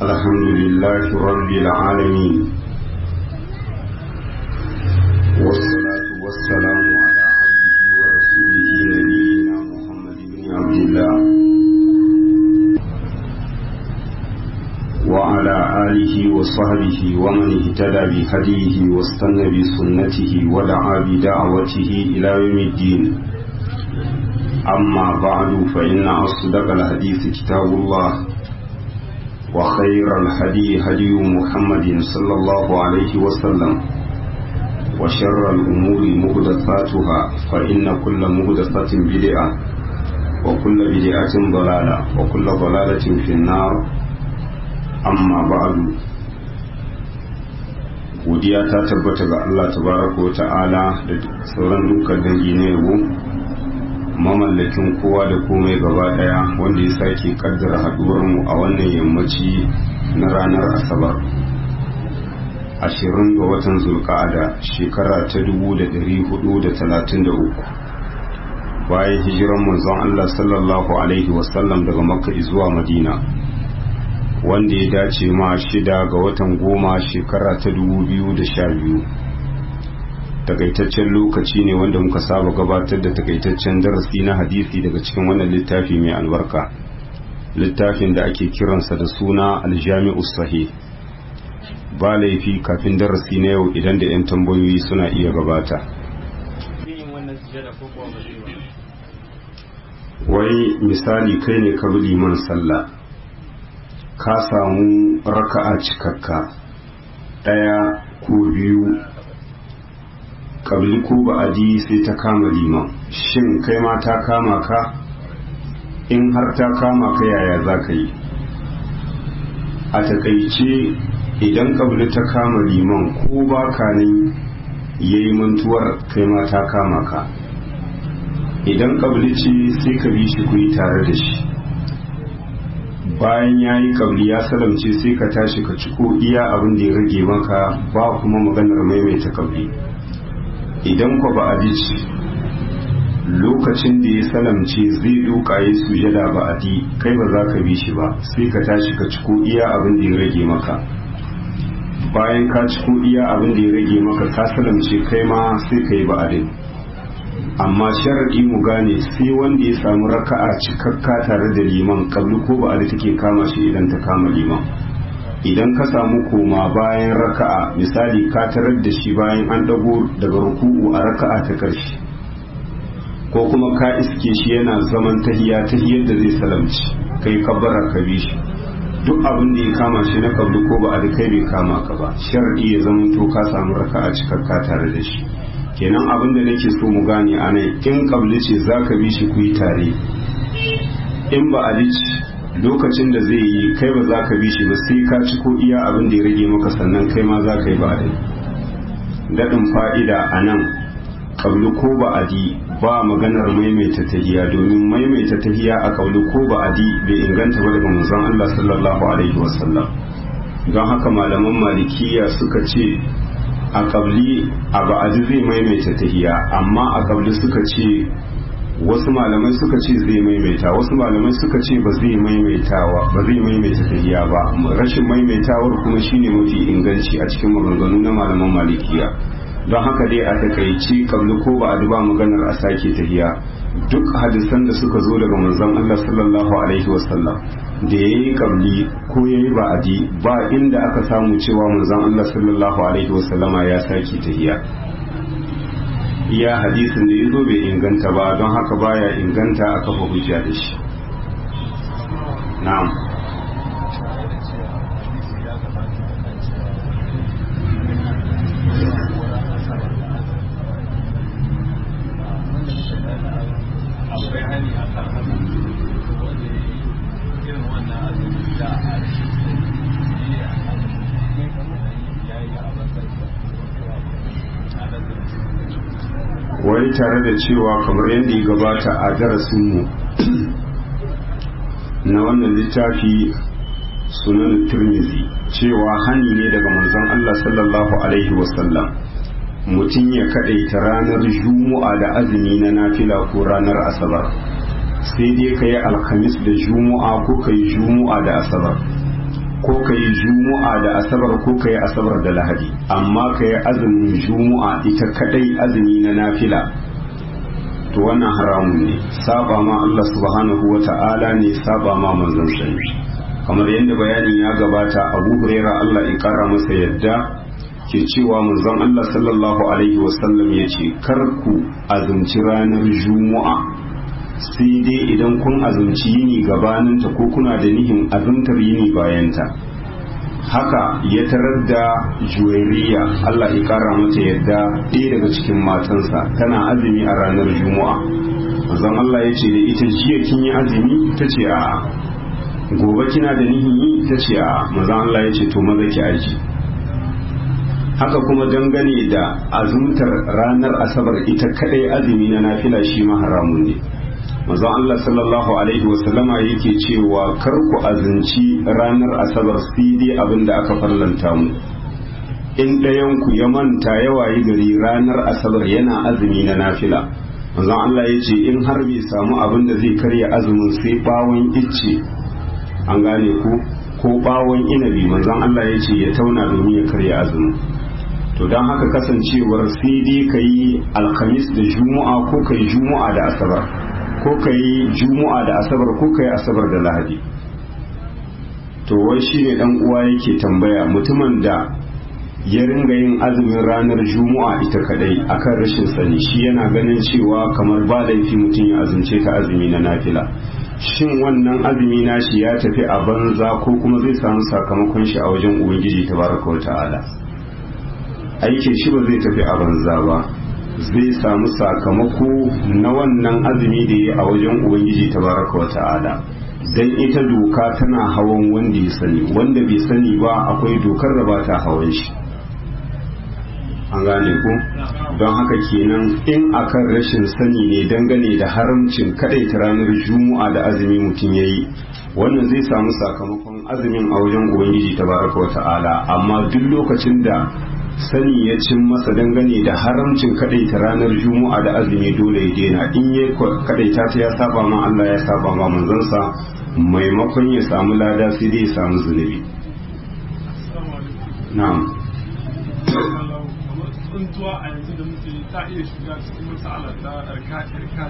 الحمد لله رب العالمين والصلاة والسلام على عبده ورسوله نبينا محمد بن عبد الله وعلى آله وصحبه ومن اهتدى بهديه واستنى بسنته ودعا بدعوته إلى يوم الدين أما بعد فإن أصدق الحديث كتاب الله وخير الهدي هدي محمد صلى الله عليه وسلم وشر الأمور مهدثاتها فإن كل مهدثة بدعة وكل بدعة ضلالة وكل ضلالة في النار amma ba'adu godiya ta tabbata ga Allah tabaraka wa ta'ala da sauran dukkan dangi na yabo mamallakin kowa da komai gaba daya wanda ya sake kaddara haduwar mu a wannan yammaci na ranar asabar ashirin ga watan zulka'ada shekara ta dubu da dari hudu da talatin da uku bayan hijiran manzon Allah sallallahu alaihi wasallam daga makka zuwa madina wanda ya dace ma shida ga watan goma shekara ta dubu biyu da sha biyu takaitaccen lokaci ne wanda muka saba gabatar da takaitaccen darasi na hadisi daga cikin wannan littafi mai albarka littafin da ake kiransa da suna aljami'u sahih ba laifi kafin darasi na yau idan da 'yan tambayoyi suna iya gabata wai misali kai ne ka bi liman sallah ka samu raka'a cikakka ɗaya ko biyu ƙabli ko ba'adi sai ta kama liman shin kai ma ta kama ka in har ta kama ka yaya za ka yi a takaice idan ƙabli ta kama liman ko ba ka nan ya yi mantuwar kai ma ta kama ka idan ƙabli ce sai ka bi shi ku yi tare da shi bayan ya yi kabli ya salamce sai ka tashi ka ciko iya abin da ya rage maka ba kuma maganar maimaita kabli idan kwa ba a ci lokacin da ya salamce zai duka ya sujada ba a di kai ba za ka bi shi ba sai ka tashi ka ciko iya abin da ya rage maka bayan ka ciko iya abin da ya rage maka ka salamce kai ma sai ka yi ba'adin amma sharaɗi mu gane sai wanda ya samu raka'a cikakka tare da liman kablu ko ba da take kama shi idan ta kama liman idan ka samu koma bayan raka'a misali ka tarar da shi bayan an dago daga ruku'u a raka'a ta ƙarshe ko kuma ka iske shi yana zaman tahiya tahiyar da zai salamci kai kabbara ka bi shi duk abin da ya kama shi na kablu ko ba da kai bai kama ka ba sharaɗi ya zama to ka samu raka'a cikakka tare da shi kenan abin da nake so mu gane a nan in kabli ce za ka bi shi ku yi tare in ba a lokacin da zai yi kai ba za ka bi shi ba sai ka ci ko iya abin da ya rage maka sannan kai ma za ka yi ba a daɗin fa'ida a nan kabli ko ba a di ba maganar maimaita tahiya domin maimaita tahiya a kabli ko ba a di bai inganta ba daga manzon Allah sallallahu alaihi wasallam don haka malaman malikiya suka ce a kabli a ba'adi zai maimaita tahiya amma a kabli suka ce wasu malamai suka ce zai maimaita wasu malamai suka ce ba zai maimaitawa ba zai maimaita tahiya ba rashin maimaitawar kuma shine mafi inganci a cikin maganganu na malaman malikiya don haka dai a takaici kabli ko ba a duba maganar a sake tahiya duk hadisan da suka zo daga manzon Allah sallallahu alaihi wasallam da ya yi kabli ko ya yi ba'adi ba inda aka samu cewa manzon Allah sallallahu alaihi wasallama ya sake tahiya iya hadisin da ya zo bai inganta ba don haka baya inganta a kafa hujja da shi na'am wai tare da cewa kamar yadda ya gabata a darasinmu na wannan littafi sunan turmizi cewa hani ne daga manzon Allah sallallahu alaihi wasallam mutum ya kaɗaita ranar juma'a da azumi na nafila ko ranar asabar sai dai ka yi alhamis da juma'a ko ka yi juma'a da asabar ko ka yi juma'a da asabar ko ka yi asabar da lahadi amma ka yi azumin juma'a ita kadai azumi na nafila to wannan haramun ne saba ma Allah subhanahu wa ta'ala ne saba ma manzon sani kamar yadda bayanin ya gabata abu huraira Allah ya kara masa yadda ke cewa manzon Allah sallallahu alaihi wasallam ya ce kar ku azumci ranar juma'a sai dai idan kun azumci yini gabaninta ko kuna da nihin azumtar yini bayanta haka ya tarar da juwairiya Allah ya kara mata yadda ɗaya daga cikin matansa tana azumi a ranar juma'a manzon Allah ya ce da ita jiya kin yi azumi ta ce a gobe kina da nihin yi ta ce a manzon Allah ya ce to maza ki aji haka kuma dangane da azumtar ranar asabar ita kadai azumi na nafila shi ma haramun ne manzon Allah sallallahu alaihi wasallama yake cewa kar ku azumci ranar asabar sai dai abin da aka farlanta mu in ɗayan ku ya manta yawa yi gari ranar asabar yana azumi na nafila manzon Allah ya ce in har bai samu abin da zai karya azumin sai bawon icce an gane ku ko bawon inabi manzon Allah ya ce ya tauna domin ya karya azumin to don haka kasancewar sai dai ka yi alhamis da juma'a ko ka yi juma'a da asabar ko ka yi juma'a da asabar ko ka yi asabar da lahadi to wai shi ne dan uwa yake tambaya mutumin da ya ringa yin azumin ranar juma'a ita kadai akan rashin sani shi yana ganin cewa kamar ba laifi mutum ya azumce ta azumi na nafila shin wannan azumi nashi ya tafi a banza ko kuma zai samu sakamakon shi a wajen ubangiji tabaraka wa ta'ala aikin shi ba zai tafi a banza ba zai samu sakamako na wannan azumi da ya a wajen ubangiji tabaraka wa ta'ala dan ita doka tana hawan wanda ya sani wanda bai sani ba akwai dokar da ba ta hawan shi an gane ku don haka kenan in akan rashin sani ne dangane da haramcin ta ranar juma'a da azumi mutum ya yi wannan zai samu sakamakon azumin a wajen ubangiji tabaraka wa ta'ala amma duk lokacin da sani ya cin masa dangane da haramcin kadaita ranar juma'a da azumi dole ya daina in ya kadaita ta ya saba ma Allah ya saba ma manzansa maimakon ya samu lada sai dai ya samu zunubi na'am tsuntuwa a yanzu da muke ta iya shiga cikin matsala ta ɗarka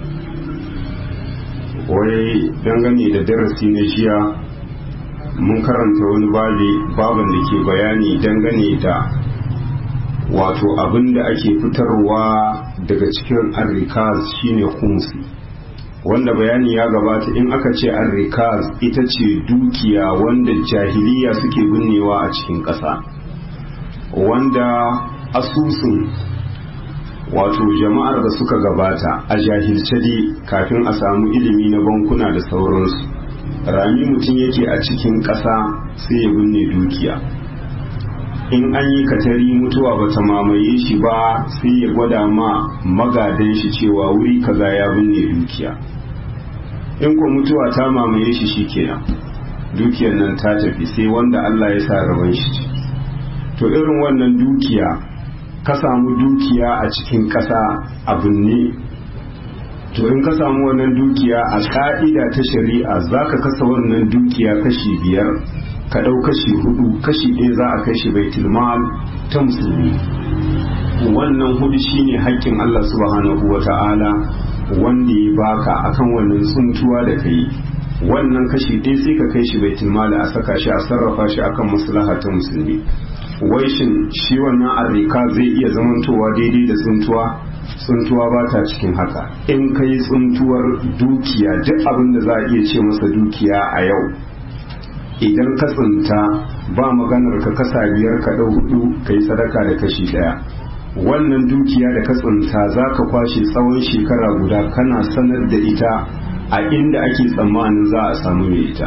wai dangane da darasi na jiya mun karanta wani babi baban da ke bayani dangane da wato abin da ake fitarwa daga cikin arrikaz shine kumsi wanda bayani ya gabata in aka ce arrikaz ita ce dukiya wanda jahiliya suke binnewa a cikin ƙasa wanda asusun wato jama'ar da suka gabata a jahilce dai kafin a samu ilimi na bankuna da sauransu rami mutum yake a cikin ƙasa sai ya binne dukiya in an yi katari mutuwa ba ta mamaye shi ba sai ya gwada ma magadan shi cewa wuri kaza ya binne dukiya in ko mutuwa ta mamaye shi shikenan dukiyar nan ta tafi sai wanda Allah ya sa rabon shi to irin wannan dukiya ka samu dukiya a cikin ƙasa a binne to in ka samu wannan dukiya a ka'ida ta shari'a za ka kasa wannan dukiya kashi biyar ka ɗau kashi hudu kashi ɗaya za a kai shi baitul mal ta musulmi wannan hudu shine haƙƙin Allah subhanahu wa ta'ala wanda ya baka akan wannan tsuntuwa da kai wannan kashi ɗaya sai ka kai shi baitul mal a saka shi a sarrafa shi akan maslaha ta musulmi wai shin shi wannan arrika zai iya zamantowa daidai da tsuntuwa tsuntuwa ba ta cikin haka in ka yi tsuntuwar dukiya duk abin da za a iya ce masa dukiya a yau idan ka tsinta ba maganar ka kasa biyar ka ɗau hudu ka yi sadaka da kashi ɗaya wannan dukiya da ka tsinta za ka kwashe tsawon shekara guda kana sanar da ita a inda ake tsammanin za a samu mai ita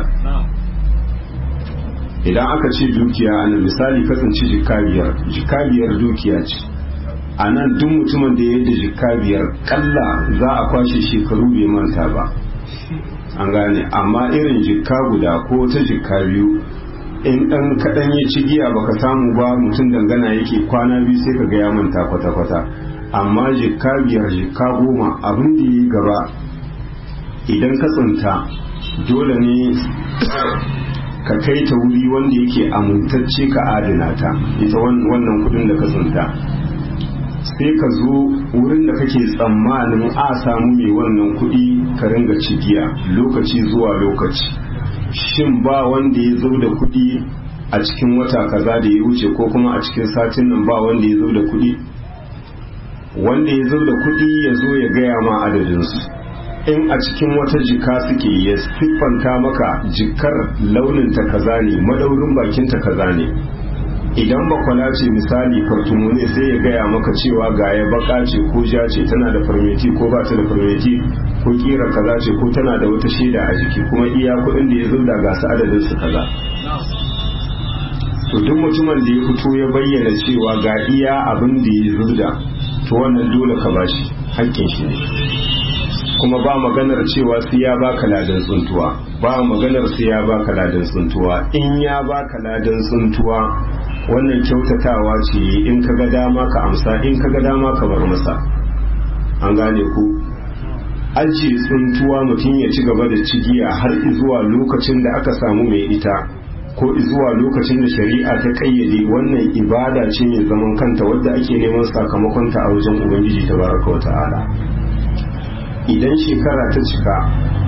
idan aka ce dukiya ana misali kasance jika biyar jika biyar dukiya ce a nan duk mutumin da ya yi da jika biyar kalla za a kwashe shekaru bai manta ba an gane amma irin jika guda ko ta jika biyu in ɗan kaɗan ya ci giya baka samu ba mutum dangana yake kwana biyu sai ka ga ya manta kwata-kwata amma jika biyar jika goma abin da ya gaba idan ka tsinta dole ne ka kai ta wuri wanda yake amintacce ka adana ta ita wannan kudin da ka tsinta sai ka zo wurin da kake tsammanin a samu mai wannan kudi ka ringa cigiya lokaci zuwa lokaci shin ba wanda ya zo da kudi a cikin wata kaza da ya wuce ko kuma a cikin satin nan ba wanda ya zo da kudi wanda ya zo da kudi ya zo ya gaya ma adadinsu in a cikin wata jika suke ya siffanta maka jikar launin ta kaza ne madaurin bakin ta kaza ne idan bakwala ce misali fartumu ne sai ya gaya maka cewa ga ya baka ce ko ja ce tana da farmeti ko ba ta da farmeti ko kira kaza ce ko tana da wata shaida a jiki kuma iya kuɗin da ya zo da gasa adadin su kaza to duk mutumin da ya fito ya bayyana cewa ga iya abin da ya zurda to wannan dole ka bashi haƙƙin shi ne kuma ba maganar cewa sai ya baka ladan tsuntuwa ba maganar sai ya baka ladan tsuntuwa in ya baka ladan tsuntuwa wannan kyautatawa ce in ka ga dama ka amsa in ka ga dama ka bar masa an gane ku ajiye tsuntuwa mutum ya ci gaba da cigiya har zuwa lokacin da aka samu mai ita ko zuwa lokacin da shari'a ta kayyade wannan ibada ce mai zaman kanta wadda ake neman sakamakonta a wajen ubangiji ta baraka wa ta'ala idan shekara ta cika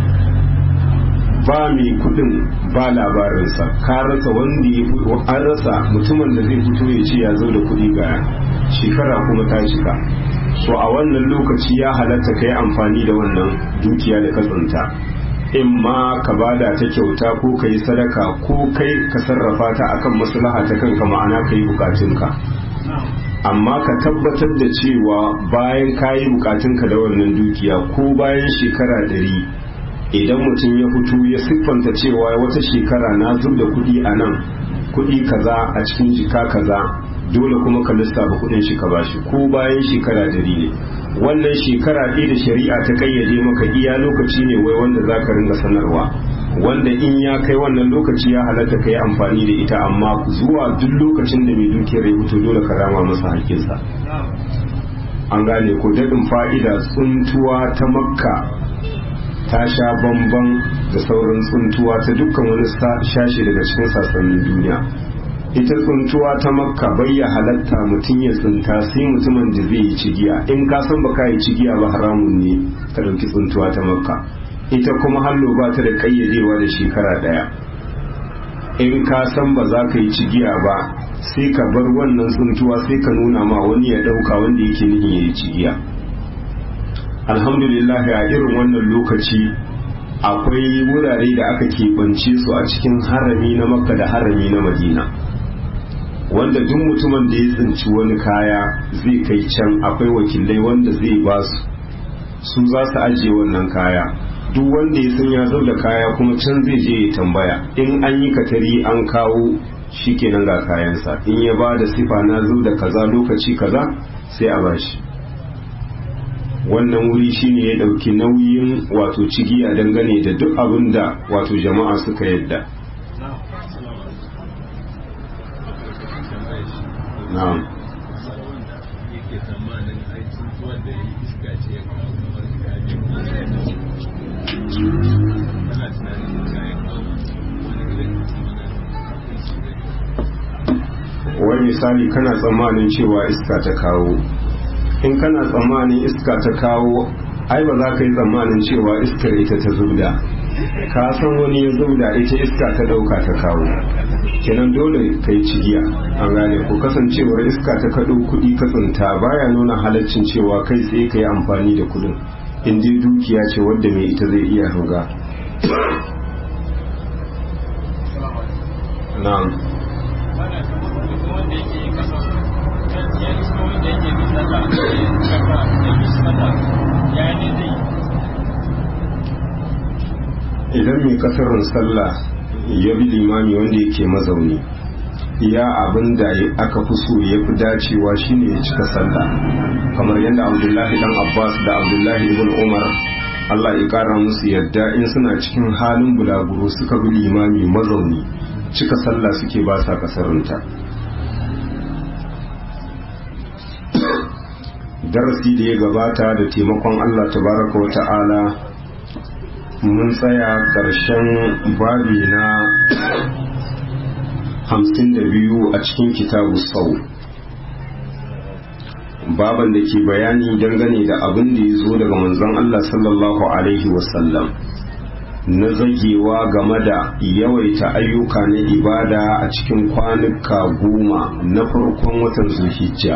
ba mai kudin ba labarinsa ka rasa wanda ya an rasa mutumin da zai fito ya ce ya zo da kudi ga shekara kuma ta cika to a wannan lokaci ya halatta ka yi amfani da wannan dukiya da ka tsinta in ma ka bada ta kyauta ko ka yi sadaka ko kai ka sarrafa ta akan maslaha ta kanka ma'ana ka yi bukatunka amma ka tabbatar da cewa bayan ka yi bukatunka da wannan dukiya ko bayan shekara ɗari idan mutum ya fito ya siffanta cewa wata shekara na zub da kuɗi a nan kuɗi kaza a cikin jika kaza dole kuma ka lissafa kuɗin shi ka bashi ko bayan shekara ɗari ne wannan shekara ɗaya da shari'a ta kayyade maka iya lokaci ne wai wanda za ka ringa sanarwa wanda in ya kai wannan lokaci ya halatta ka yi amfani da ita amma zuwa duk lokacin da mai dukiyar ya fito dole ka rama masa haƙƙinsa an gane ko daɗin fa'ida tsuntuwa ta makka ta sha bamban da sauran tsuntuwa ta dukkan wani shashi daga cikin sassanin duniya ita tsuntuwa ta makka bai ya halatta mutum ya tsunta sai mutumin da zai yi cigiya in ka san baka yi cigiya ba haramun ne ka ɗauki tsuntuwa ta makka ita kuma hallo ba ta da ƙayyadewa da shekara ɗaya in ka san ba za ka yi cigiya ba sai ka bar wannan tsuntuwa sai ka nuna ma wani ya ɗauka wanda yake nihin ya yi cigiya alhamdulillah a irin wannan lokaci akwai wurare da aka keɓance su a cikin harami na makka da harami na madina wanda duk mutumin da ya tsinci wani kaya zai kai can akwai wakilai wanda zai ba su su za su ajiye wannan kaya duk wanda ya san ya zo da kaya kuma can zai je ya tambaya in an yi katari an kawo shi kenan ga kayansa in ya ba da sifa na zo da kaza lokaci kaza sai a bashi wannan wuri shine ya dauki nauyin wato cigiya dangane da duk abin da wato jama'a suka yadda na'am wai misali kana tsammanin cewa iska ta kawo in kana tsammanin iska ta kawo ai ba za ka yi tsammanin cewa iskar ita ta zubda ka san wani ya zubda ita iska ta dauka ta kawo kenan dole ka yi cigiya an gane ko kasancewar iska ta kaɗo kuɗi ka tsinta baya nuna halaccin cewa kai tsaye ka yi amfani da kuɗin in dai dukiya ce wadda mai ita zai iya ruga na'am idan mai kasarin sallah ya bi limami wanda yake mazauni ya abin da aka fi so ya fi dacewa shine ya cika sallah kamar yadda abdullahi dan abbas da abdullahi ibn umar allah ya kara musu yadda in suna cikin halin bulaguro suka bi limami mazauni cika sallah suke ba sa kasarinta darasi da ya gabata da taimakon Allah tabaraka wa ta'ala mun tsaya ƙarshen babi na hamsin da biyu a cikin kitabu sau baban da ke bayani dangane da abin da ya zo daga manzon Allah sallallahu alaihi wasallam na zagewa game da yawaita ayyuka na ibada a cikin kwanuka goma na farkon watan zulhijja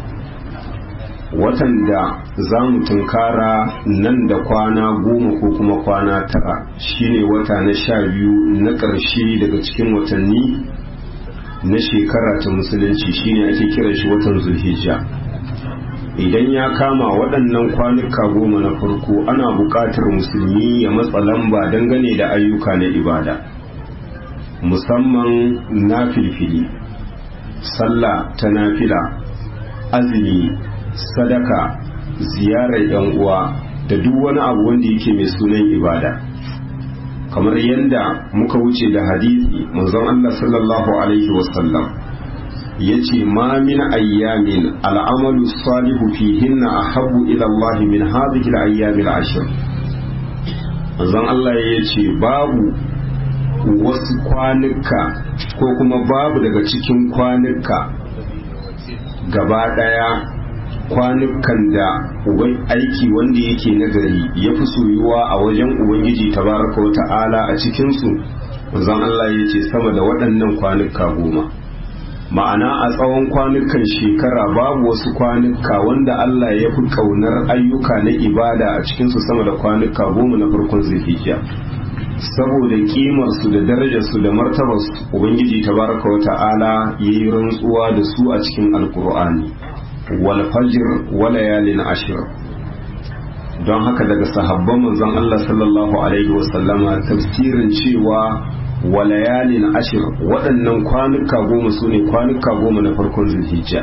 watan da za mu tunkara nan da kwana goma ko kuma kwana tara shine wata na sha biyu na ƙarshe daga cikin watanni na shekara ta musulunci shine ake kiran shi watan zulhijja idan ya kama waɗannan kwanuka goma na farko ana buƙatar musulmi ya matsa lamba dangane da ayyuka na ibada musamman na filfili sallah ta nafila azumi sadaka ziyarar yan uwa da duk wani abu wanda yake mai sunan ibada kamar yadda muka wuce da hadisi manzon Allah sallallahu alaihi wasallam yace ma min ayyamin al'amalu salihu fihinna ahabbu ila Allah min hadhihi al-ayyam al-ashr manzon Allah yace babu wasu kwanuka ko kuma babu daga cikin kwanuka gaba daya kwanukan da uban aiki wanda yake nagari ya fi soyuwa a wajen ubangiji tabaraka wa ta'ala a cikinsu manzon Allah ya ce sama da waɗannan kwanuka goma ma'ana a tsawon kwanukan shekara babu wasu kwanuka wanda Allah ya fi ƙaunar ayyuka na ibada a cikinsu sama da kwanuka goma na farkon zulhijja saboda kimarsu da darajarsu da martabarsu ubangiji tabaraka wa ta'ala ya yi rantsuwa da su a cikin alkur'ani wal fajr wa layalin ashir don haka daga sahabban manzon Allah sallallahu alaihi wa sallama tafsirin cewa wa layalin ashir waɗannan kwanuka goma su ne kwanuka goma na farkon zulhijja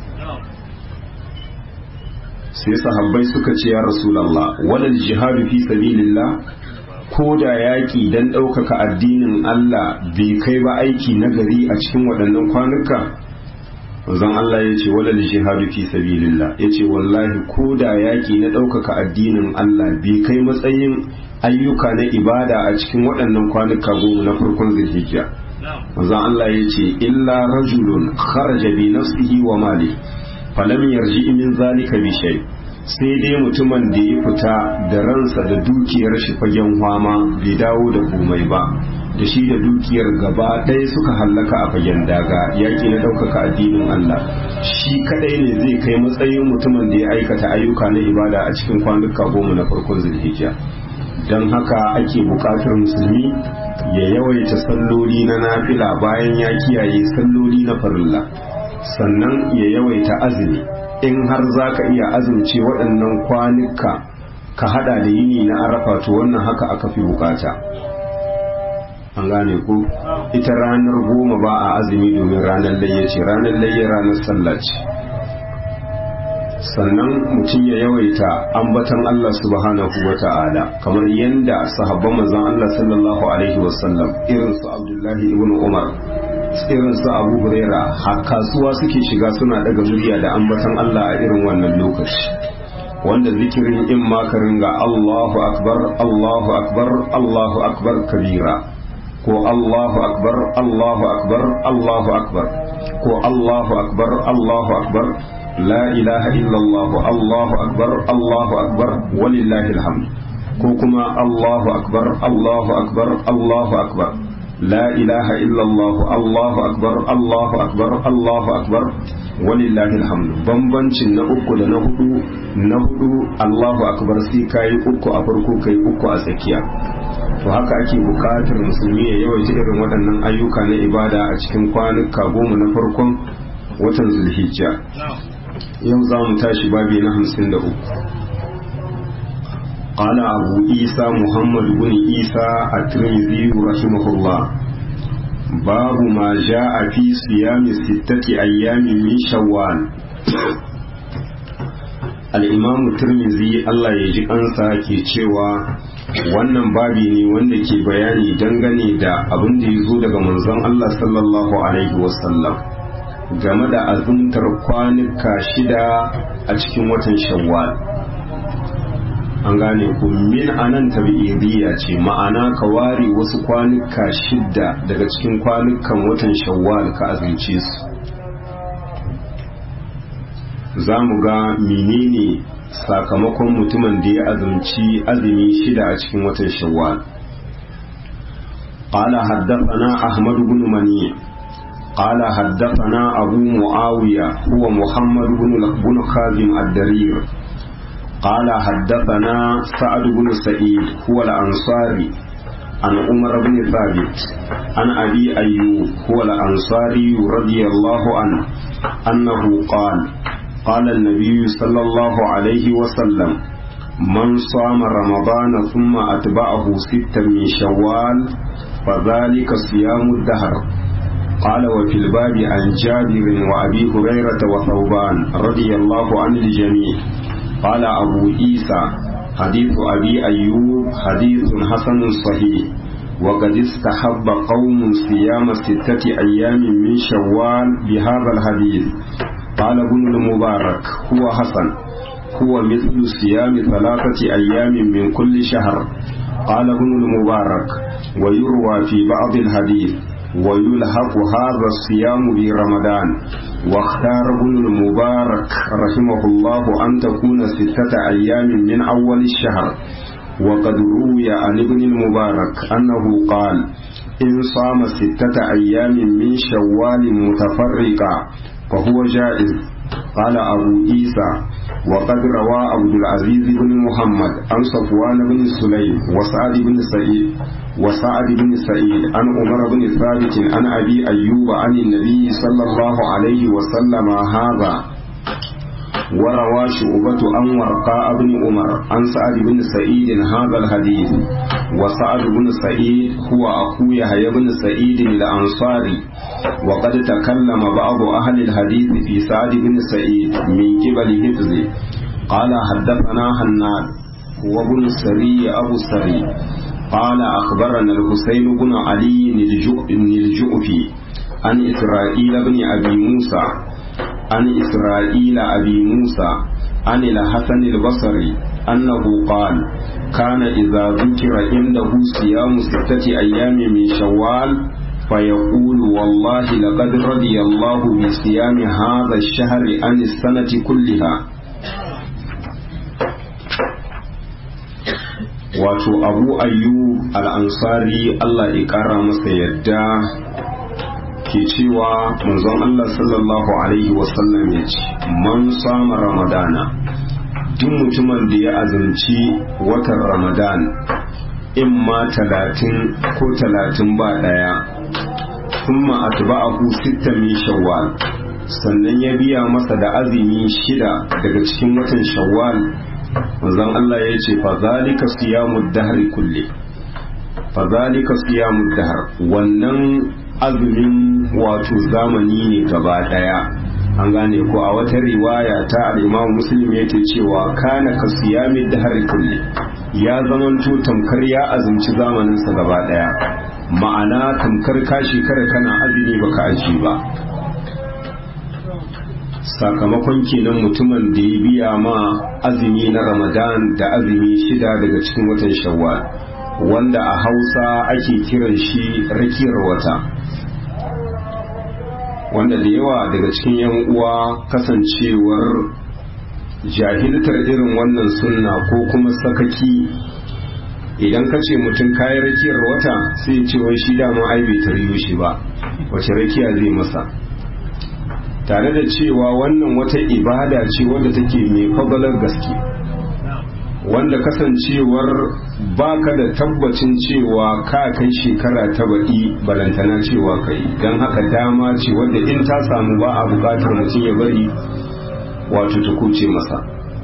sai sahabbai suka ce ya rasulallah walal jihadu fi sabilillah ko da yaƙi don ɗaukaka addinin Allah bai kai ba aiki na gari a cikin waɗannan kwanuka zan Allah ya ce walal jihadu fi sabilillah ya ce wallahi ko da yaƙi na ɗaukaka addinin Allah bai kai matsayin ayyuka na ibada a cikin waɗannan kwanuka goma na farkon zulhijja zan Allah ya ce illa rajulun kharaja bi nafsihi wa mali falam yarji min zalika bi shay' sai dai mutumin da ya fita da ransa da dukiyar shi fagen fama bai dawo da komai ba da shi da dukiyar gaba ɗaya suka hallaka a fagen daga yaƙi na ɗaukaka addinin Allah shi kadai ne zai kai matsayin mutumin da ya aikata ayyuka na ibada a cikin kwanuka goma na farkon zulhijja don haka ake buƙatar musulmi ya yawaita salloli na nafila bayan ya kiyaye salloli na farilla sannan ya yawaita azumi in har za ka iya azumce waɗannan kwanuka ka hada da yini na arafa to wannan haka aka fi bukata an gane ku ita ranar goma ba a azumi domin ranar layya ce ranar layya ranar sallah ce sannan mutum ya yawaita ambatan Allah subhanahu wa ta'ala kamar yadda sahabban manzon Allah sallallahu alaihi wasallam irin su Abdullahi ibn Umar irin su abu huraira har kasuwa suke shiga suna daga murya da ambatan Allah a irin wannan lokaci wanda zikirin in makarin ga Allahu akbar Allahu akbar Allahu akbar kabira ko Allahu akbar Allahu akbar Allahu akbar ko Allahu akbar Allahu akbar la ilaha illallah Allahu akbar Allahu akbar walillahi alhamd ko kuma Allahu akbar Allahu akbar Allahu akbar لا إله إلا الله الله أكبر الله أكبر الله أكبر ولله الحمد bambancin na uku da na hudu na hudu Allahu akbar sai kai uku a farko kai uku a tsakiya to haka ake bukatar musulmi ya yawaita irin waɗannan ayyuka na ibada a cikin kwanuka goma na farkon watan zulhijja yau za mu tashi babi na hamsin da uku قال أبو عيسى محمد بن عيسى الترمذي رحمه الله باب ما جاء في صيام ستة أيام من شوال الإمام الترمذي الله يجي أنسى ke cewa wannan babi ne wanda ke bayani dangane da abin da ya zo daga manzon Allah sallallahu alaihi wasallam game da azumtar kwanuka shida a cikin watan shawwal an an gane ku min anan tabi'idiyya ce ma'ana ka ware wasu kwanuka shidda daga cikin kwanukan watan shawwal ka azumce su za mu ga menene sakamakon mutumin da ya azumci azumi shida a cikin watan shawwal قال حدثنا أحمد بن منيع قال حدثنا أبو معاوية هو محمد بن خازم الدرير قال حدثنا سعد بن سعيد هو الأنصاري عن عمر بن ثابت عن أبي أيوب هو الأنصاري رضي الله عنه أنه قال قال النبي صلى الله عليه وسلم من صام رمضان ثم أتبعه ستا من شوال فذلك صيام الدهر قال وفي الباب عن جابر وأبي هريرة وثوبان رضي الله عن الجميع قال أبو عيسى حديث أبي أيوب حديث حسن صحيح وقد استحب قوم صيام ستة أيام من شوال بهذا الحديث قال ابن المبارك هو حسن هو مثل صيام ثلاثة أيام من كل شهر قال ابن المبارك ويروى في بعض الحديث ويلحق هذا الصيام برمضان واختار ابن المبارك رحمه الله أن تكون ستة أيام من أول الشهر وقد روي عن ابن المبارك أنه قال إن صام ستة أيام من شوال متفرقة فهو جائز قال أبو عيسى وقد روى عبد العزيز بن محمد عن صفوان بن سليم وسعد بن سعيد وسعد بن سعيد عن عمر بن ثابت عن أبي أيوب عن النبي صلى الله عليه وسلم هذا وروى شعبة عن ورقاء بن عمر عن سعد بن سعيد هذا الحديث وسعد بن سعيد هو أخو يحيى بن سعيد الأنصاري وقد تكلم بعض أهل الحديث في سعد بن سعيد من قبل حفظه قال حدثنا حناد هو بن السري أبو السري قال أخبرنا الحسين بن علي الجؤفي عن إسرائيل بن أبي موسى عن إسرائيل أبي موسى عن الحسن البصري أنه قال كان إذا ذكر عنده صيام ستة أيام من شوال فيقول والله لقد رضي الله بصيام هذا الشهر عن السنة كلها wato abu ayyub al'ansari Allah ya ƙara masa yadda ke cewa manzon Allah sallallahu Alaihi wasallam ya ce man sama ramadana duk mutumin da ya azumci watan ramadan in ma talatin ko talatin ba ɗaya kuma atba'ahu sitta min shawwal sannan ya biya masa da azumi shida daga cikin watan shawwal manzon Allah ya ce fa zalika siyamud dahri kulli fa zalika siyamud dahr wannan azumin wato zamani ne gaba daya an gane ko a wata riwaya ta al-Imam Muslim yake cewa kana ka siyamid dahr kulli ya zamanto tamkar ya azumci zamanin sa gaba daya ma'ana tamkar ka shekara kana azumi baka aji ba sakamakon kenan mutumin da ya biya ma azumi na ramadan da azumi shida daga cikin watan shawwal wanda a hausa ake kiran shi rakiyar wata wanda da yawa daga cikin yan uwa kasancewar jahiltar irin wannan sunna ko kuma sakaki idan ka ce mutum kayan rakiyar wata sai ce wai shi dama ai bai tariyo shi ba wace rakiya zai masa tare da cewa wannan wata ibada ce wadda take mai fadalar gaske wanda kasancewar baka da tabbacin cewa ka kai shekara ta baɗi balantana cewa kai don haka dama ce wadda in ta samu ba a buƙatar mutum ya bari wato ta kuce masa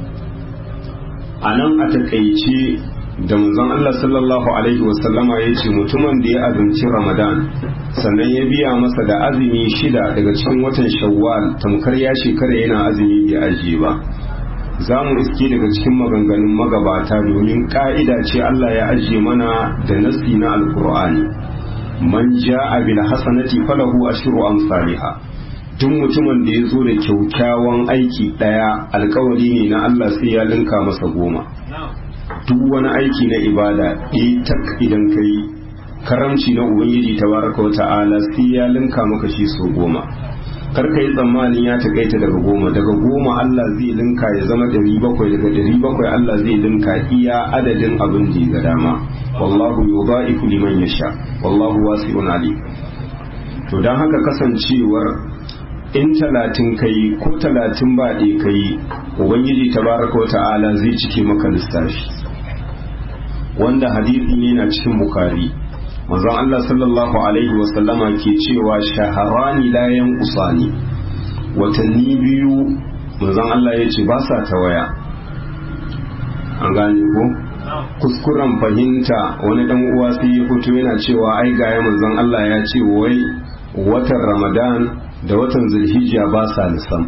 a nan a takaice da manzon Allah sallallahu alaihi wasallama ya ce mutumin da ya azumci Ramadan sannan ya biya masa da azumi shida daga cikin watan Shawwal tamkar ya shekara yana azumi bai ajiye ba za mu iske daga cikin maganganun magabata domin ka'ida ce Allah ya ajiye mana da nasi na alkur'ani man ja'a bil hasanati falahu ashru amsalha duk mutumin da ya zo da kyaukyawan aiki daya alkawari ne na Allah sai ya linka masa goma duk duk wani aiki na ibada tak idan ka yi karamci na ubangiji tabaraka wata'ala sai ya linka maka shi so goma kar ka yi tsammanin ya takaita daga goma daga goma Allah zai linka ya zama ɗari bakwai daga ɗari bakwai Allah zai linka iya adadin abin da ga dama wallahu yudha'ifu liman yasha wallahu wasi'un alim to dan haka kasancewar in talatin kai ko talatin ba ɗaya kai ubangiji tabaraka wa ta'ala zai cike maka lissafi wanda hadisi ne na cikin bukari manzon Allah sallallahu alaihi wa sallama ke cewa shaharani la yanqusani watanni biyu manzon Allah ya ce ba sa tawaya an gane ko kuskuren fahimta wani dan uwa sai ya fito yana cewa ai ga manzon Allah ya ce wai watan Ramadan da watan Zulhijja ba sa nisan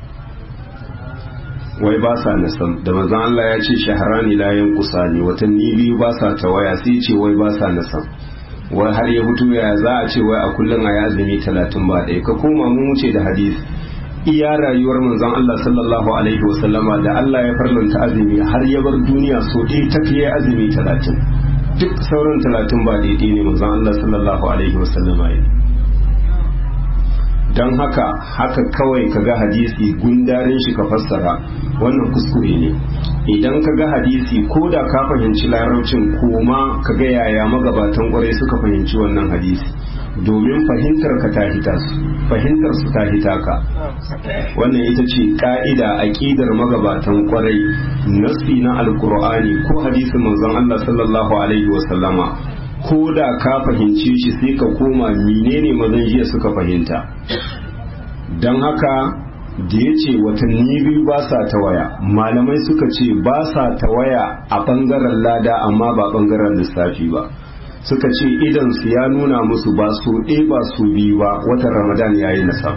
wai ba sa nisan da manzon Allah ya ce shaharani la yanqusani watanni biyu ba sa tawaya sai ce wai ba sa nisan wai har ya fito ya za a ce wai a kullum a yi azumi talatin ba ɗaya ka koma mun wuce da hadisi iya rayuwar manzon Allah sallallahu alaihi wasallama da Allah ya farlanta azumi har ya bar duniya so ɗaya ta fiye azumi talatin duk sauran talatin ba daidai ne manzon Allah sallallahu alaihi wasallama ya don haka haka kawai ka ga hadisi gundarin shi ka fassara wannan kuskure ne idan ka ga hadisi ko da ka fahimci larabcin koma ka ga yaya magabatan kwarai suka fahimci wannan hadisi domin fahimtar ka ta hita su fahimtar su ta hita ka wannan ita ce ka'ida aqidar magabatan kwarai nasi na alqur'ani ko hadisin manzon Allah sallallahu alaihi wasallama ko da ka fahimci shi sai ka koma menene mazan jiya suka fahimta don haka da ya ce watanni biyu ba sa tawaya malamai suka ce ba sa tawaya a ɓangaren lada amma ba ɓangaren lissafi ba suka ce idan su ya nuna musu ba su ɗaya ba su biyu ba watan ramadan ya yi nasa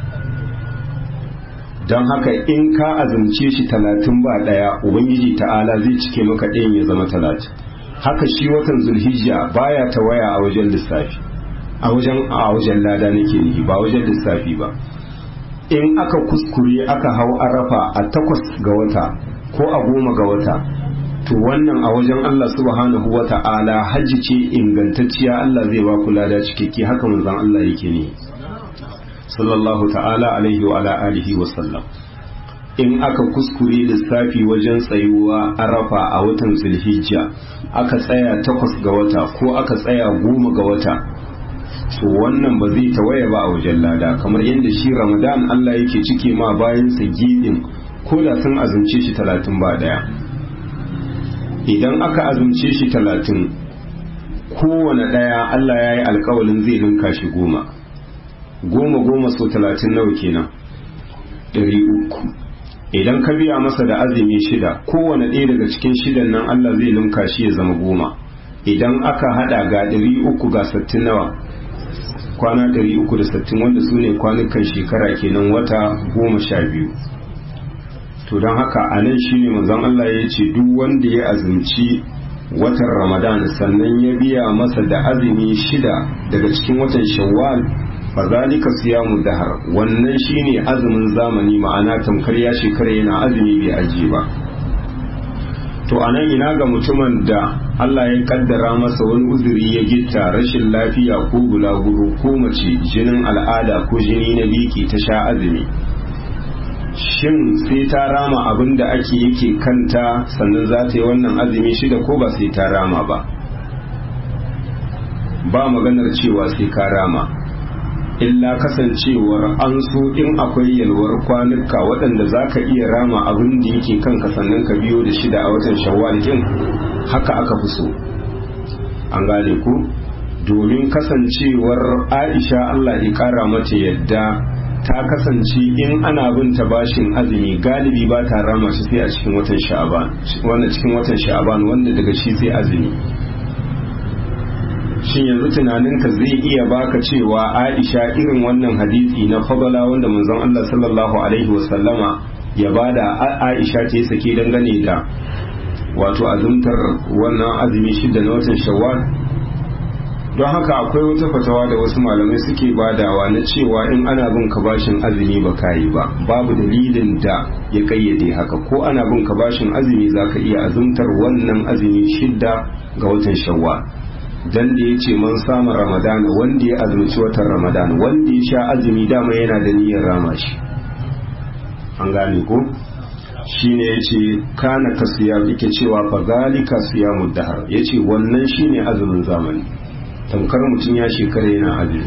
don haka in ka azumce shi talatin ba ɗaya ubangiji ta'ala zai cike maka ɗayan ya zama talatin haka shi watan zulhijja baya tawaya a wajen lissafi a wajen a wajen lada nake nihi ba wajen lissafi ba in aka kuskure aka hau arafa a takwas ga wata ko a goma ga wata to wannan a wajen Allah subhanahu wa ta'ala hajji ce ingantacciya Allah zai ba ku lada cikakke haka manzon Allah yake ne sallallahu ta'ala alaihi wa ala alihi wa sallam in aka kuskure lissafi wajen tsayuwa arafa a watan zulhijja aka tsaya takwas ga wata ko aka tsaya goma ga wata to wannan ba zai tawaye ba a wajen lada kamar yadda shi ramadan allah yake cike ma bayan sa gidin ko da sun azumce shi talatin ba daya idan aka azumce shi talatin kowane daya allah ya yi alkawalin zai linka shi goma goma goma so talatin nawa kenan ɗari uku idan ka biya masa da azumi shida kowane ɗaya daga cikin shidan nan Allah zai linka shi ya zama goma idan aka hada ga ɗari uku ga sattin nawa kwana ɗari uku da sattin wanda su ne kwanukan shekara kenan wata goma sha biyu to don haka a nan shi ne manzon Allah ya ce duk wanda ya azumci watan ramadan sannan ya biya masa da azumi shida daga cikin watan shawwal fazalika siyamu dahar wannan shine azumin zamani ma'ana tamkar ya shekara yana azumi bai aji ba to anan ina ga mutumin da Allah ya kaddara masa wani uzuri ya gitta rashin lafiya ko bulaguro ko mace jinin al'ada ko jini na biki ta sha azumi shin sai ta rama abin da ake yake kanta sannan za ta yi wannan azumi shida ko ba sai ta rama ba ba maganar cewa sai ka rama illa kasancewar an so in akwai yalwar kwanuka waɗanda za ka iya rama abin da yake kanka sannan ka biyo da shida a watan shawwal din haka aka fi so an gane ku domin kasancewar aisha allah ya kara mata yadda ta kasance in ana bin ta bashin azumi galibi ba ta rama shi sai a cikin watan sha'aban wanda cikin watan sha'aban wanda daga shi sai azumi shin yanzu tunaninka zai iya baka cewa Aisha irin wannan hadisi na fadala wanda manzon Allah sallallahu alaihi wasallama ya bada Aisha ta yi sake dangane da wato azumtar wannan azumi shida na watan Shawwal don haka akwai wata fatawa da wasu malamai suke badawa na cewa in ana bin ka bashin azumi ba kayi ba babu dalilin da ya kayyade haka ko ana bin ka bashin azumi za ka iya azumtar wannan azumi shidda ga watan shawwal dan da ya ce man sama ramadana wanda ya azumci watan ramadana wanda ya sha azumi dama yana da niyyar rama shi an gane ko shine ya ce kana ka siya yake cewa fa zalika siyamu dahar ya ce wannan shine azumin zamani tamkar mutum ya shekara yana azumi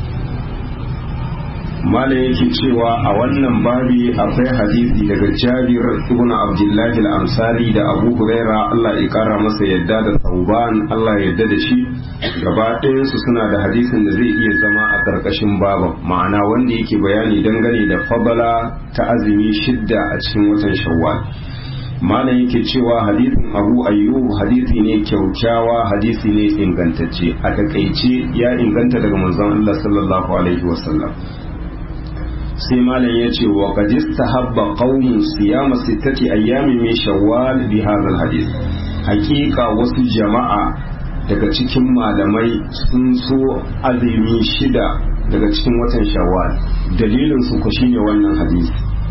malam yake cewa a wannan babi akwai hadisi daga jabir ibn abdullahi al-ansari da abu huraira Allah ya kara masa yadda da sauban Allah ya yadda da shi gaba ɗayansu suna da hadisin da zai iya zama a ƙarƙashin baban ma'ana wanda yake bayani dangane da fabala ta azumi shidda a cikin watan shawwal malam yake cewa hadisin abu ayyub hadisi ne kyaukyawa hadisi ne ingantacce a takaice ya inganta daga manzon Allah sallallahu alaihi wasallam sai malam ya ce wa qadista habba qaumun siyama sittati ayyamin min shawwal bi hadha hadith hakika wasu jama'a daga cikin malamai sun so azumi shida daga cikin watan shawwal dalilin su ku shine wannan hadisi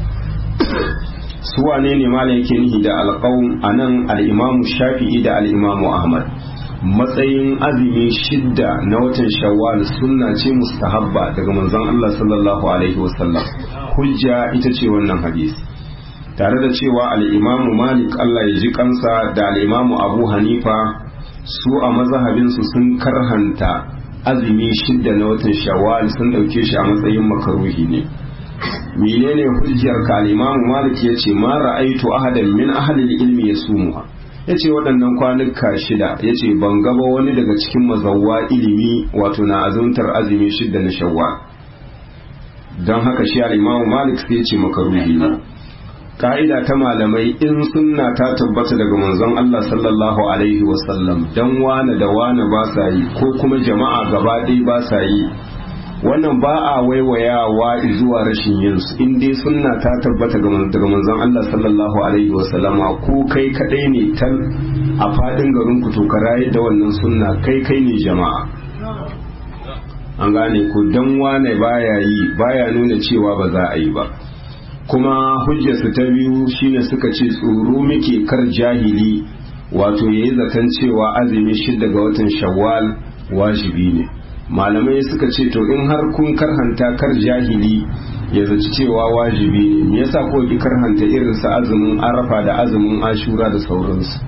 su wane ne malam yake nihi da alqaum anan al-imamu shafi'i da al-imamu ahmad matsayin azumi shidda na watan shawwal sunna ce mustahabba daga manzon Allah sallallahu alaihi wasallam hujja ita ce wannan hadisi tare da cewa al-imamu malik Allah ya ji kansa da al-imamu abu hanifa su a mazhabinsu sun karhanta azumi shidda na watan shawwal sun dauke shi a matsayin makaruhi ne menene hujjar ka al-imamu malik yace ma ra'aitu ahadan min ahli al-ilmi yasumuha yace waɗannan kwanuka shida yace ban gaba wani daga cikin mazawwa ilimi wato na azuntar azumi shidda na shawwal don haka shi al-imamu malik sai yace makaruhi ne ka'ida ta malamai in sunna ta tabbata daga manzon Allah sallallahu alaihi wasallam dan wane da wane ba sa yi ko kuma jama'a gaba ɗaya ba sa yi wannan ba a waiwayawa zuwa rashin yin su in dai sunna ta tabbata daga manzon Allah sallallahu alaihi wasallama ko kai kadai ne tal a fadin garin ku to ka raye da wannan sunna kai kai ne jama'a an gane ku dan wane baya yi baya nuna cewa ba za a yi ba kuma hujjarsu ta biyu shine suka ce tsoro muke kar jahili wato yayi zaton cewa azumi shida ga watan shawwal wajibi ne malamai suka ce to in har kun karhanta kar jahili ya zaci cewa wajibi ne me yasa ko ki karhanta irin sa azumin arafa da azumin ashura da sauransu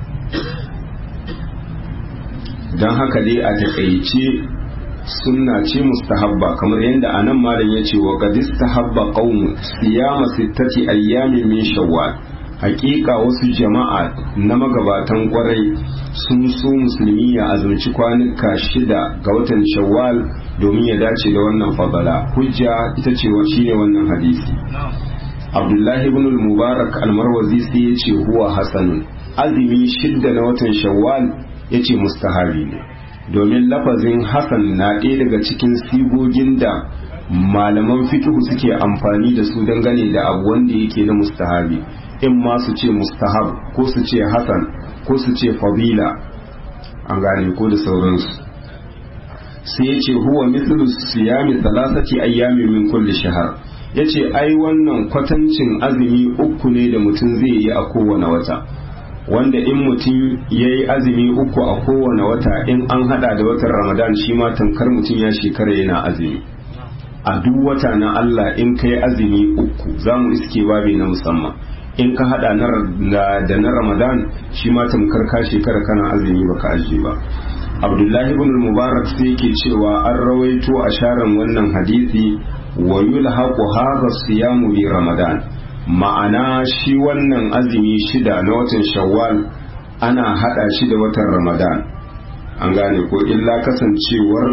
don haka dai a takaice sunna ce mustahabba kamar yadda anan malam ya ce wa qad istahabba qaumu siyama sittati ayyamin min shawwal hakika wasu jama'a na magabatan kwarai sun so musulmi ya azumci kwanuka shida ga watan shawwal domin ya dace da wannan fadala hujja ita ce wa shine wannan hadisi abdullahi ibn al-mubarak al-marwazi sai ya ce huwa hasanun azumi shidda na watan shawwal ya ce mustahabi ne domin lafazin hasan na ɗaya daga cikin sigogin da malaman fikihu suke amfani da su dangane da abu wanda yake na mustahabi in ma su ce mustahab ko su ce hasan ko su ce fadila an gane ko da sauransu sai ya ce huwa mithlu siyami thalathati ayyami min kulli shahar yace ai wannan kwatancin azumi uku ne da mutum zai yi a kowane wata wanda in mutum ya yi azumi uku a kowane wata in an hada da watan ramadan shi ma tamkar mutum ya shekara yana azumi a duk wata na Allah in ka yi azumi uku za mu iske babi na musamman in ka hada da na ramadan shi ma tamkar ka shekara kana azumi baka ajiye ba abdullahi ibn mubarak sai yake cewa an rawaito a sharan wannan hadisi wa yulhaqu hadha siyamu bi ramadan ma'ana shi wannan azumi shida na watan shawwal ana hada shi da watan ramadan an gane ko illa kasancewar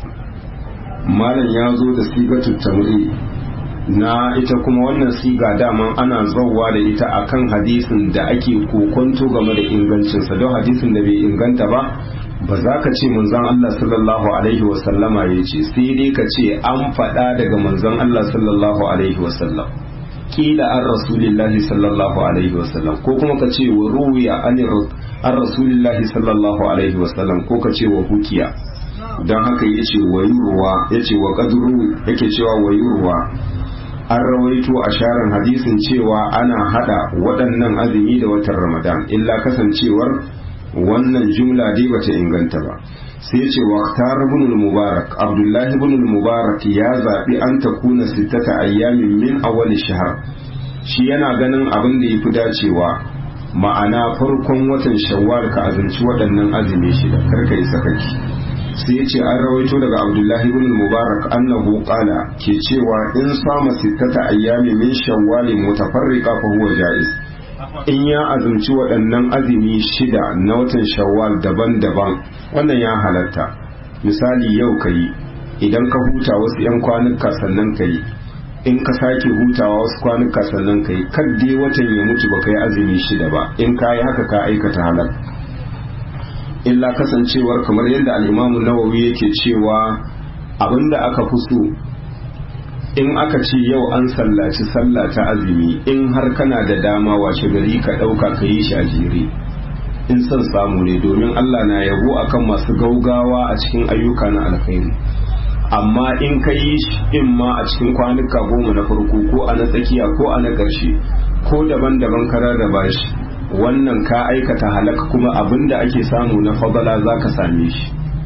malam ya zo da sigatu tamri na ita kuma wannan siga daman ana zauwa da ita akan hadisin da ake kokonto game da ingancinsa don hadisin da bai inganta ba ba za ka ce manzon Allah sallallahu alaihi wasallama ya ce sai dai ka ce an faɗa daga manzon Allah sallallahu alaihi wasallam kila an rasulillahi sallallahu alaihi wasallam ko kuma ka ce wa ruwiya an rasulillahi sallallahu alaihi wasallam ko ka ce wa hukiya don haka ya ce wa yurwa ya ce wa kaduru yake cewa wa yurwa an rawaito a sharan hadisin cewa ana hada waɗannan azumi da watan ramadan illa kasancewar wannan jumla dai bata inganta ba sai ce waqtar ibn mubarak abdullahi ibn mubarak ya zabi an takuna sittata ayyamin min awwal shahr shi yana ganin abin da yafi dacewa ma'ana farkon watan shawwal ka azumci waɗannan azumi shida karka yi sakaki sai ya ce an rawaito daga abdullahi ibn mubarak annahu qala ke cewa in sama sittata ayyami min shawwalin mutafarriqa fa huwa jaiz in ya azumci waɗannan azumi shida na watan shawwal daban-daban wannan ya halatta misali yau ka yi idan ka huta wasu 'yan kwanuka sannan ka yi in ka sake hutawa wasu kwanuka sannan ka yi kadde watan ya mutu ba ka yi azumi shida ba in ka yi haka ka aikata halal illa kasancewar kamar yadda al'imamu nawawi yake cewa abinda aka fi so in aka ce yau an sallaci sallah ta azumi in har kana da dama washe gari ka ɗauka ka yi shi a jere in son samu ne domin Allah na yabo akan masu gaugawa a cikin ayyuka na alkhairi amma in ka yi shi in ma a cikin kwanuka goma na farko ko a na tsakiya ko a na ƙarshe ko daban-daban ka rarraba shi wannan ka aikata halaka kuma abin da ake samu na fadala za ka same shi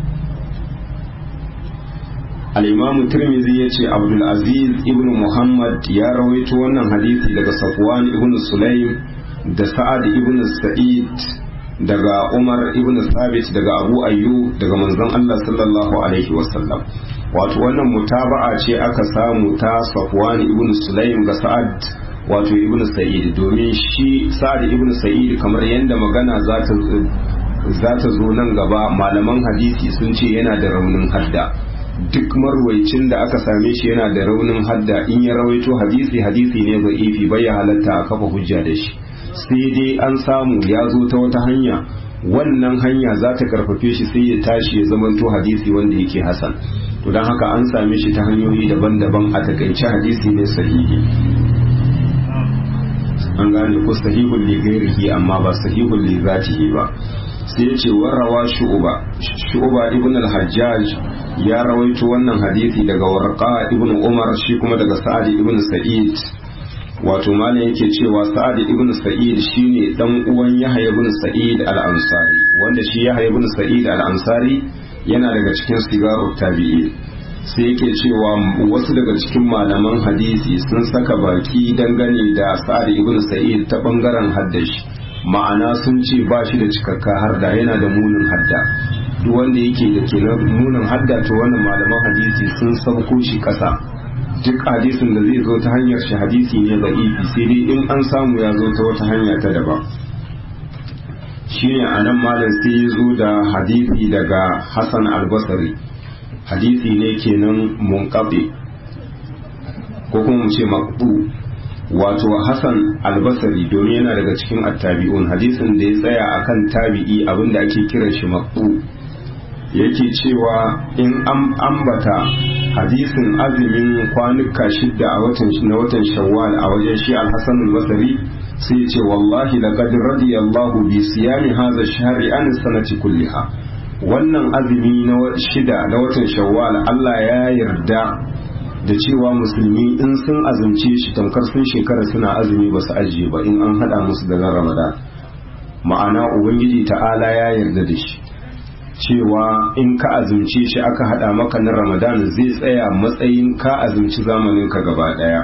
al'imamu turmizi ya ce abdulaziz ibn muhammad ya rawaito wannan hadisi daga safwan ibn sulaim da sa'ad ibn sa'id daga umar ibn sabit daga abu ayyu daga manzon allah sallallahu alaihi wasallam wato wannan mutaba'a ce aka samu ta safwan ibn sulaim ga sa'ad wato ibn sa'id domin shi sa'ad ibn sa'id kamar yadda magana za ta zo nan gaba malaman hadisi sun ce yana da raunin hadda duk marwaicin da aka same shi yana da raunin hadda in ya rawaito hadisi hadisi ne ga ifi bai ya halatta a kafa hujja da shi sai dai an samu ya zo ta wata hanya wannan hanya za ta karfafe shi sai ya tashi ya zamanto hadisi wanda yake hasan to don haka an same shi ta hanyoyi daban-daban a takaice hadisi ne sahihi an gane ko sahihun li ghairihi amma ba sahihun li zatihi ba sai yace warawa shu'ba shu'ba ibn al-hajjaj ya rawaito wannan hadisi daga warqa ibn umar shi kuma daga sa'ad ibn sa'id wato malam yake cewa sa'ad ibn sa'id shine dan uwan yahya ibn sa'id al-ansari wanda shi yahya ibn sa'id al-ansari yana daga cikin sigarut tabi'i sai yake cewa wasu daga cikin malaman hadisi sun saka baki dangane da sa'ad ibn sa'id ta bangaren haddashi ma'ana sun ce ba shi da cikakka harda yana da munin hadda duk wanda yake da ke munin hadda to wannan malaman hadisi sun sauko shi kasa duk hadisin da zai zo ta hanyar shi hadisi ne da'ifi sai dai in an samu ya zo ta wata hanya ta daban shine anan malam sai ya zo da hadisi daga Hassan al-Basri hadisi ne kenan munqati ko kuma mu ce maqbu wato Hassan al-Basri domin yana daga cikin attabi'un hadisin da ya tsaya akan tabi'i abinda ake kiran shi maqbu yake cewa in an ambata hadisin azumin kwanuka shidda a watan na watan shawwal a wajen shi al-Hasan al-Basri sai ce wallahi laqad radiyallahu bi siyami hadha ash-shahri an sanati kulliha wannan azumi na shida na watan shawwal Allah ya yarda da cewa musulmi in sun azumce shi tamkar sun shekara suna azumi ba su ajiye ba in an hada musu da ramadan ma'ana ubangiji ta'ala ya yarda da shi cewa in ka azumce shi aka hada maka na ramadan zai tsaya matsayin ka azumci zamanin ka gaba daya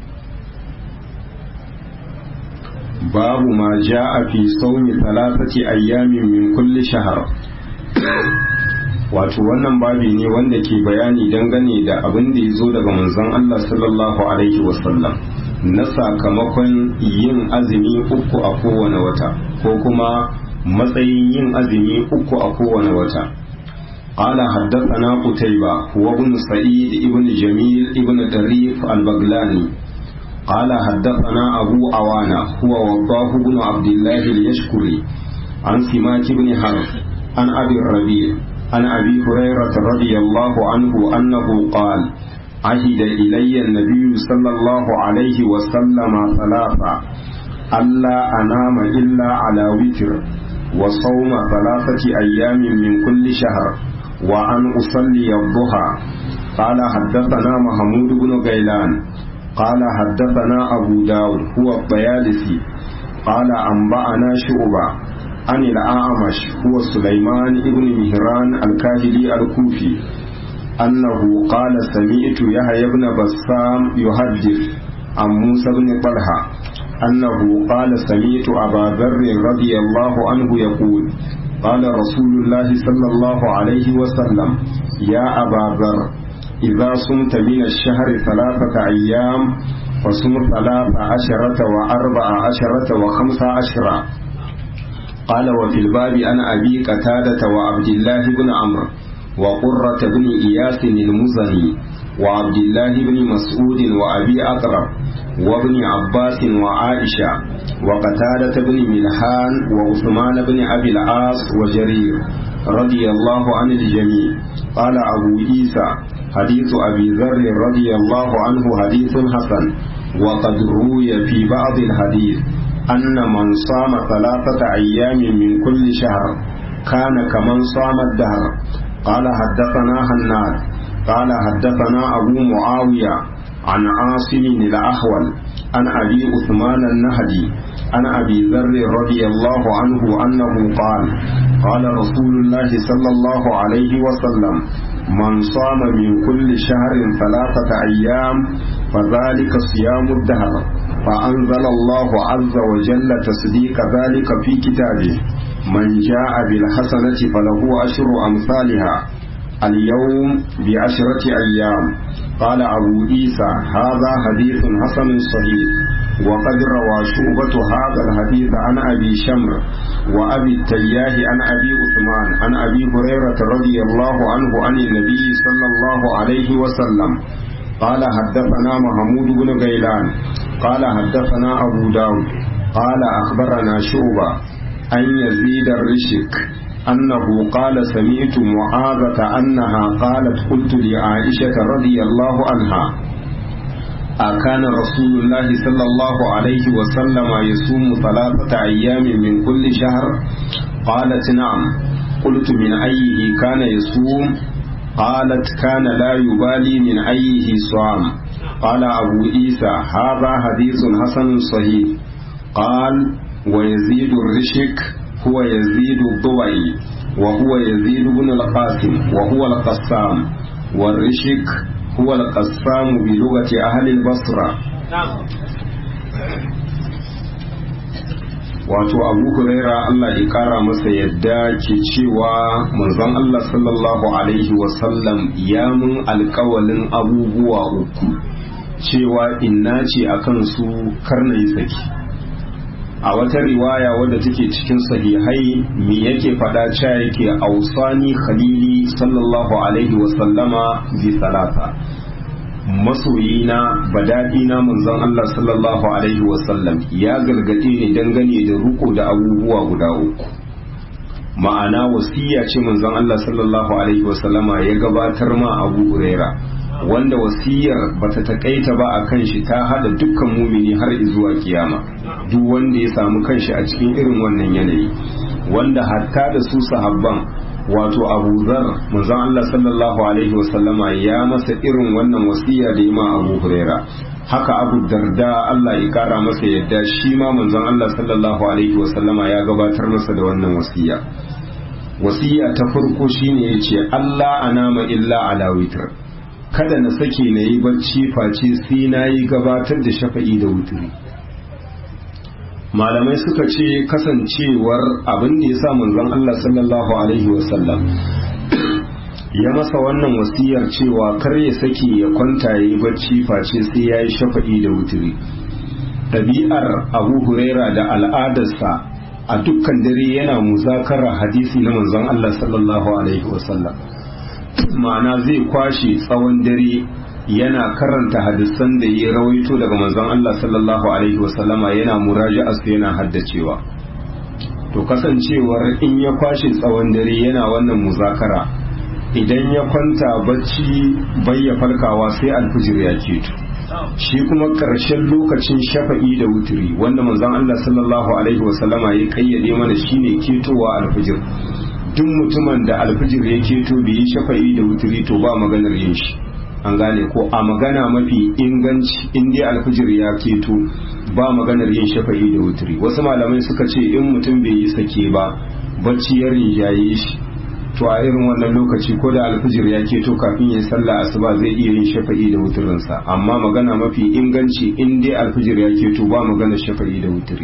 babu ma ja'a fi saumi thalathati ayyamin min kulli shahr wato wannan babi ne wanda ke bayani dangane da abin da ya zo daga manzon Allah sallallahu alaihi wasallam na sakamakon yin azumi uku a kowane wata ko kuma matsayin yin azumi uku a kowane wata قال حدثنا قتيبة هو ابن سعيد ابن جميل ابن دريف البغلاني قال حدثنا أبو عوانة هو وضاه بن عبد الله اليشكري عن سماك بن حرب عن أبي الربيع عن أبي هريرة رضي الله عنه أنه قال عهد إلي النبي صلى الله عليه وسلم ثلاثة ألا أنام إلا على وتر وصوم ثلاثة أيام من كل شهر وأن أصلي الضحى قال حدثنا محمود بن غيلان قال حدثنا أبو داود هو الطيالسي قال أنبأنا شعبة عن الأعمش هو سليمان بن مهران الكاهلي الكوفي أنه قال سمعت يحيى بن بسام يحدث عن موسى بن طلحة أنه قال سمعت أبا ذر رضي الله عنه يقول قال رسول الله صلى الله عليه وسلم يا أبا ذر إذا صمت من الشهر ثلاثة أيام فصم ثلاث عشرة وأربع عشرة وخمس عشرة قال وفي الباب أنا أبي قتادة وعبد الله بن عمرو وقرة بن إياس المزني وعبد الله بن مسعود وأبي أقرب وابن عباس وعائشة وقتادة بن ملحان وعثمان بن أبي العاص وجرير رضي الله عن الجميع قال أبو عيسى حديث أبي ذر رضي الله عنه حديث حسن وقد روي في بعض الحديث أن من صام ثلاثة أيام من كل شهر كان كمن صام الدهر قال حدثنا هناد قال حدثنا أبو معاوية عن عاصم الأحول عن أبي عثمان النهدي عن أبي ذر رضي الله عنه أنه قال قال رسول الله صلى الله عليه وسلم من صام من كل شهر ثلاثة أيام فذلك صيام الدهر فأنزل الله عز وجل تصديق ذلك في كتابه من جاء بالحسنة فله أشر أمثالها اليوم بعشرة أيام قال أبو عيسى هذا حديث حسن صحيح وقد روى شعبة هذا الحديث عن أبي شمر وأبي التياه عن أبي عثمان عن أبي هريرة رضي الله عنه عن النبي صلى الله عليه وسلم قال حدثنا محمود بن غيلان قال حدثنا أبو داود قال أخبرنا شعبة أن يزيد الرشك أنه قال سمعت معاذة أنها قالت قلت لعائشة رضي الله عنها أكان رسول الله صلى الله عليه وسلم يصوم ثلاثة أيام من كل شهر قالت نعم قلت من أيه كان يصوم قالت كان لا يبالي من أيه صام قال أبو عيسى هذا حديث حسن صحيح قال ويزيد الرشك هو يزيد الضبعي وهو يزيد بن القاسم وهو القسام والرشك هو القسام بلغة أهل البصرة wato abu huraira Allah ya kara masa yadda ke cewa manzon Allah sallallahu alaihi wasallam ya mun alkawalin abubuwa uku cewa inna ce akan su karna yi saki a wata riwaya wadda take cikin sahihai me yake fada cewa yake ausani khalili sallallahu alaihi wasallama bi salata masoyina badadina manzon Allah sallallahu alaihi wasallam ya gargade ni dangane da ruko da abubuwa guda uku ma'ana wasiya ce manzon Allah sallallahu alaihi wasallama ya gabatar ma Abu Huraira wanda wasiyar bata takaita ba akan shi ta hada dukkan mumini har zuwa kiyama duk wanda ya samu kanshi a cikin irin wannan yanayi wanda hatta da su sahabban wato abu zar manzon Allah sallallahu alaihi wasallama ya masa irin wannan wasiya da yi ma abu huraira haka abu darda Allah ya kara masa yadda shi ma manzon Allah sallallahu alaihi wasallama ya gabatar masa da wannan wasiya wasiya ta farko shine yace Allah anama illa ala witr kada na sake na yi bacci face sai na yi gabatar da shafa'i da wuturi malamai suka ce kasancewar abin da ya sa manzon Allah sallallahu alaihi wasallam ya masa wannan wasiyar cewa kar ya sake ya kwanta ya yi bacci face sai ya yi shafa'i da wuturi ɗabi'ar abu huraira da al'adarsa a dukkan dare yana muzakara hadisi na manzon Allah sallallahu alaihi wasallam ma'ana zai kwashe tsawon dare yana karanta hadisan da ya rawaito daga manzon Allah sallallahu alaihi wasallama yana muraja'a su yana haddacewa to kasancewar in ya kwashe tsawon dare yana wannan muzakara idan ya kwanta bacci bayya farkawa sai alfijir ya keto shi kuma ƙarshen lokacin shafa'i da wuturi wanda manzon Allah sallallahu alaihi wasallama ya kayyade mana shine ketowa alfijir duk mutumin da alfijir ya keto bai yi shafa'i da wuturi to ba maganar yin shi an gane ko a magana mafi inganci in dai alfijir ya keto ba maganar yin shafa'i da wuturi wasu malamai suka ce in mutum bai yi sake ba bacci ya rinjaye shi to a irin wannan lokaci ko da alfijir ya keto kafin ya sallah asuba zai iya yin shafa'i da wuturinsa amma magana mafi inganci in dai alfijir ya keto ba maganar shafa'i da wuturi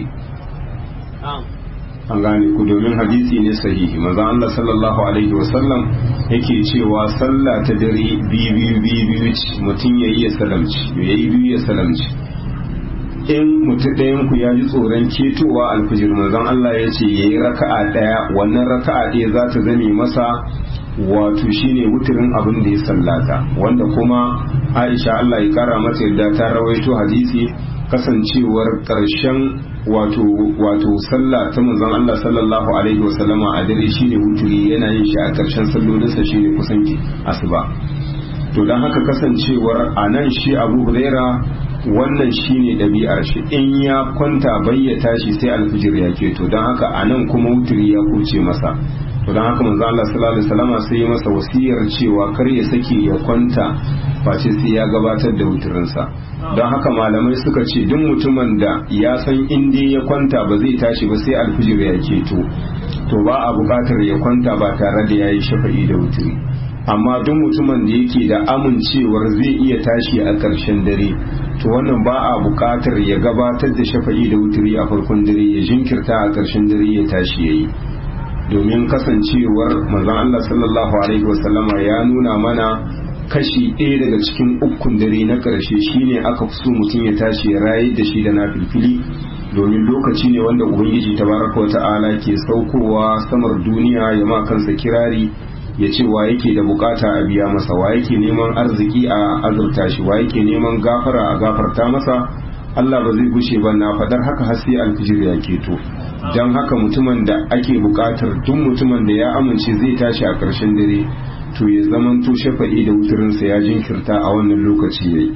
an gane ku domin hadisi ne sahihi maza Allah sallallahu alaihi wasallam yake cewa sallah ta dare biyu biyu biyu mutum ya yi ya salamci ya yi biyu ya salamci in mutum ɗayan ku ya ji tsoron ketowa alfijir manzon Allah ya ce ya yi raka'a ɗaya wannan raka'a ɗaya za ta zame masa wato shine wuturin abin da ya sallata wanda kuma Aisha Allah ya kara mata yadda ta rawaito hadisi kasancewar ƙarshen wato wato sallah ta manzon Allah sallallahu alaihi wasallama a dare shine wuturi yana yin shi a ƙarshen sallolinsa shine kusan asuba to dan haka kasancewar a nan shi Abu Huraira wannan shine ɗabi'ar shi in ya kwanta bayyata shi sai alfijir ya keto don haka a nan kuma wuturi ya kuce masa to don haka manzo Allah sallallahu alaihi wasallam sai ya masa wasiyar cewa kar ya sake ya kwanta face sai ya gabatar da wuturinsa don haka malamai suka ce duk mutumin da ya san in dai ya kwanta ba zai tashi ba sai alfijir ya keto to ba a buƙatar ya kwanta ba tare da yayi shafa'i da wuturi amma duk mutumin da yake da amincewar zai iya tashi a ƙarshen dare to wannan ba a buƙatar ya gabatar da shafa'i da wuturi a farkon dare ya jinkirta a ƙarshen dare ya tashi yayi domin kasancewar manzon Allah sallallahu alaihi wasallama ya nuna mana kashi ɗaya daga cikin ukun dare na ƙarshe shine aka fi so mutum ya tashi ya rayar da shi da na filfili domin lokaci ne wanda ubangiji tabaraka wa ta'ala ke saukowa samar duniya ya ma kansa kirari ya ce wa yake da bukata a biya masa wa yake neman arziki a azurta shi wa yake neman gafara a gafarta masa Allah ba zai gushe ba na fadar haka har sai alfijir ya keto don haka mutumin da ake bukatar duk mutumin da ya amince zai tashi a ƙarshen dare to ya zamanto shafa'i da wuturinsa ya jinkirta a wannan lokaci yayi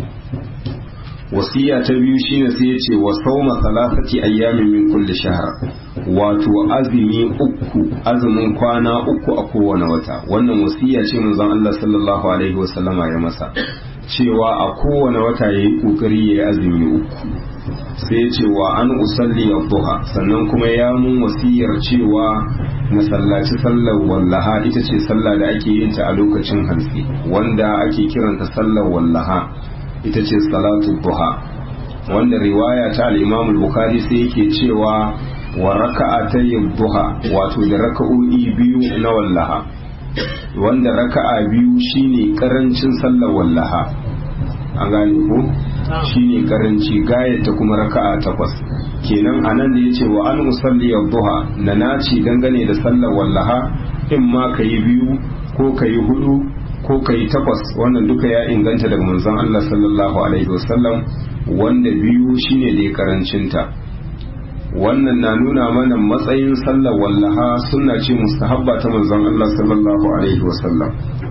wasiya ta biyu shine sai ya ce wa sauma salasati ayyamin min kulli shahr wato azumi uku azumin kwana uku a kowane wata wannan wasiya ce manzon Allah sallallahu alaihi wasallama ya masa cewa a kowane wata yayi kokari yayi azumi uku sai ya ce wa an usalli duha sannan kuma ya mun wasiyar cewa masallaci sallar wallaha ita ce sallah da ake yin ta a lokacin hantsi wanda ake kiranta sallar wallaha ita ce salatu duha wanda riwaya ta al-Imam al-Bukhari sai yake cewa wa raka'atay duha wato da raka'o'i biyu na wallaha wanda raka'a biyu shine karancin sallar wallaha an gane ko shine karanci gayata kuma raka'a takwas kenan anan da yace wa an usalli duha na naci dangane da sallar wallaha in ma kayi biyu ko kayi hudu ko ka yi takwas wannan duka ya inganta daga manzon Allah sallallahu alaihi wasallam wanda biyu shine da ya karancinta wannan na nuna mana matsayin sallar wallaha sunna ce mustahabba ta manzon Allah sallallahu alaihi wasallam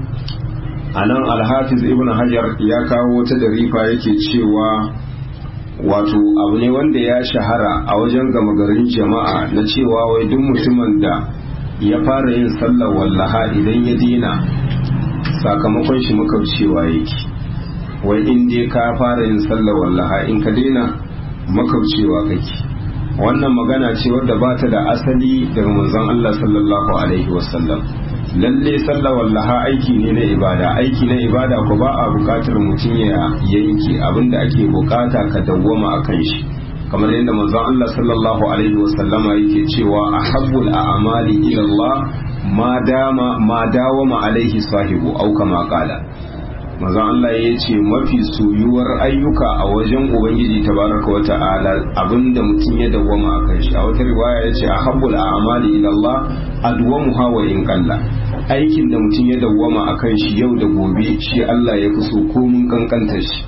a nan alhafiz ibn hajar ya kawo wata darifa yake cewa wato abu ne wanda ya shahara a wajen gama garin jama'a na cewa wai duk mutumin da ya fara yin sallar wallaha idan ya dina sakamakon shi makaucewa yake wai in dai ka fara yin sallar wallaha in ka daina makaucewa kake wannan magana ce wadda ba ta da asali daga manzon Allah sallallahu alaihi wasallam lalle sallar wallaha aiki ne na ibada aiki na ibada ko ba a bukatar mutum ya yanke abinda ake bukata ka dawwama akan shi kamar yadda manzon Allah sallallahu alaihi wasallama yake cewa ahabbul a'mali ila Allah ma dama ma dawama alaihi sahibu au kama qala manzon Allah ya ce mafi soyuwar ayyuka a wajen ubangiji tabaraka wa ta'ala abinda mutum ya dawwama akan shi a wata riwaya ya ce ahabbul a'mali ila Allah adwamuha wa in qalla aikin da mutum ya dawwama akan shi yau da gobe shi Allah ya fi so komin kankantar shi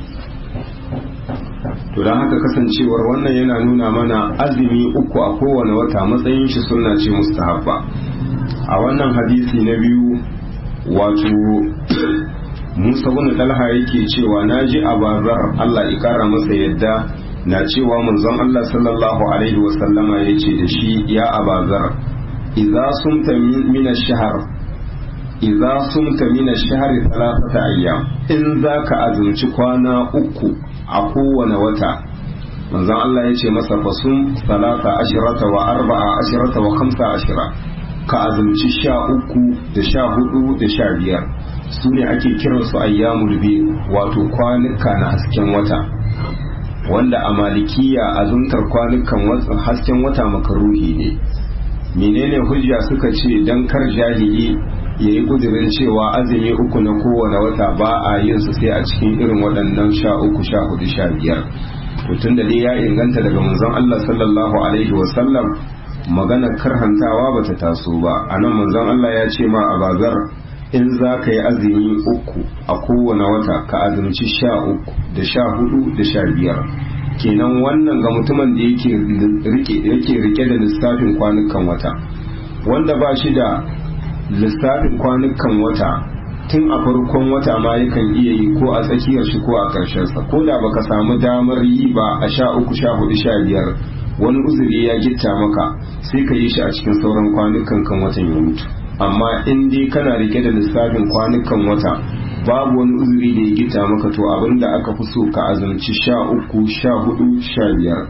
to don haka kasancewar wannan yana nuna mana azumi uku a kowane wata matsayin shi sunna ce mustahabba a wannan hadisi na biyu wato musa wani talha yake cewa na ji a bazar allah ikara masa yadda na cewa manzon allah sallallahu alaihi wasallama ya ce da shi ya abazar idza sumta min ash-shahr idza sumta min ash-shahri thalathata ayyam in zaka azumci kwana uku a kowane wata manzon Allah ya ce masa fasum salata ashirata wa arba'a ashirata wa khamsa ashira ka azumci sha uku da sha hudu da sha biyar su ne ake kiransu ayyamul biyu wato kwanuka na hasken wata wanda a malikiya azumtar kwanukan hasken wata makaruhi ne menene hujja suka ce dan kar jahili ya yi kudirin cewa azumi uku na kowane wata ba a yin su sai a cikin irin waɗannan sha uku sha hudu sha biyar tun da dai ya inganta daga manzon Allah sallallahu alaihi wasallam maganar karhantawa bata taso ba anan manzon Allah ya ce ma a bazar in za ka yi azumi uku a kowane wata ka azumci sha uku da sha hudu da sha biyar kenan wannan ga mutumin da yake rike da lissafin kwanukan wata wanda ba shi da lissafin kwanukan wata tun a farkon wata ma yakan iya yi ko a tsakiyar shi ko a sa ko da baka samu damar yi ba a sha uku sha hudu sha biyar wani uzuri ya gitta maka sai ka yi shi a cikin sauran kwanukan kan watan ya mutu amma in dai kana rike da lissafin kwanukan wata babu wani uzuri da ya gita maka to abin da aka fi so ka azumci sha uku sha hudu sha biyar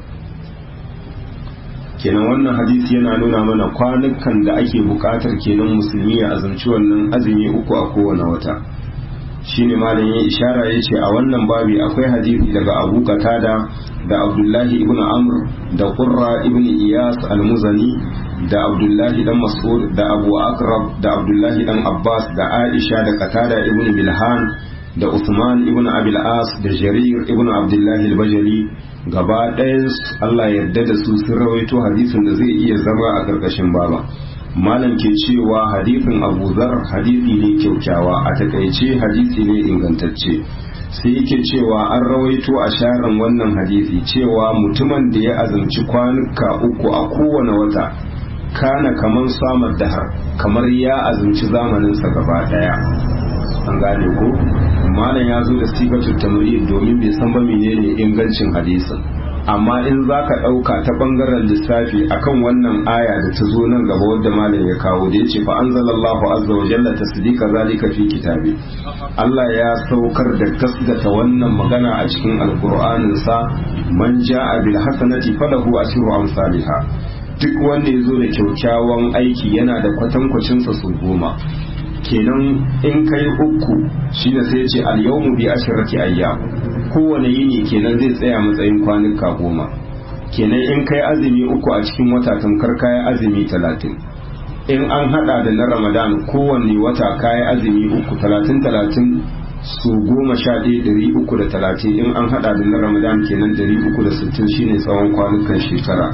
kenan wannan hadisi yana nuna mana kwanukan da ake bukatar kenan musulmi ya azumci wannan azumi uku a kowane wata shine malam ya ishara ya ce a wannan babi akwai hadisi daga abu katada da abdullahi ibn amr da qurra ibn iyas al-muzani da abdullahi dan mas'ud da abu akrab da abdullahi dan abbas da aisha da qatada ibn bilhan da usman ibn abil as da jarir ibn abdullahi al-bajali gaba ɗayan Allah yarda da su sun rawaito hadisin da zai iya zama a ƙarƙashin baba malam ke cewa hadisin abu zar hadisi ne kyaukyawa a takaice hadisi ne ingantacce sai yake cewa an rawaito a sharan wannan hadisi cewa mutumin da ya azumci kwanuka uku a kowane wata kana kamar samar dahar kamar ya azumci zamaninsa gaba daya an gane ko malam ya zo da sifatul tamrid domin bai san ba menene ingancin hadisin amma in za ka ɗauka ta ɓangaren lissafi akan wannan aya da ta zo nan gaba wadda malam ya kawo da ya ce fa anzalallahu azza wa jalla tasdika zalika fi kitabi Allah ya saukar da gasgata wannan magana a cikin alqur'anin sa man ja'a bil hasanati falahu ashru amsalha duk wanda ya zo da kyaukyawan aiki yana da kwatankwacin sa su goma kenan in kai uku shine sai ce al yawmu bi ashrati ayyam kowane yini kenan zai tsaya matsayin kwanuka goma kenan in kai azumi uku a cikin wata tamkar kayan azumi talatin in an hada da na ramadan kowanne wata kayan azumi uku talatin talatin su goma sha ɗaya ɗari uku da talatin in an hada da na ramadan kenan ɗari uku da sittin shine tsawon kwanukan shekara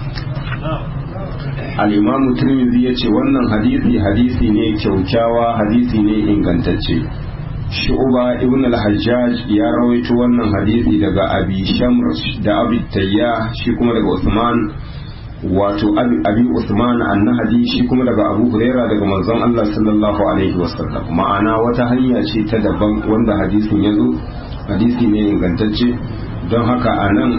al'imamu turmizi ya ce wannan hadisi hadisi ne kyaukyawa hadisi ne ingantacce shu'uba ibn al-hajjaj ya rawaito wannan hadisi daga abi shamr da abi tayya shi kuma daga usman wato abi usman annahadi shi kuma daga abu huraira daga manzon Allah sallallahu alaihi wasallam ma'ana wata hanya ce ta daban wanda hadisin ya zo hadisi ne ingantacce don haka a nan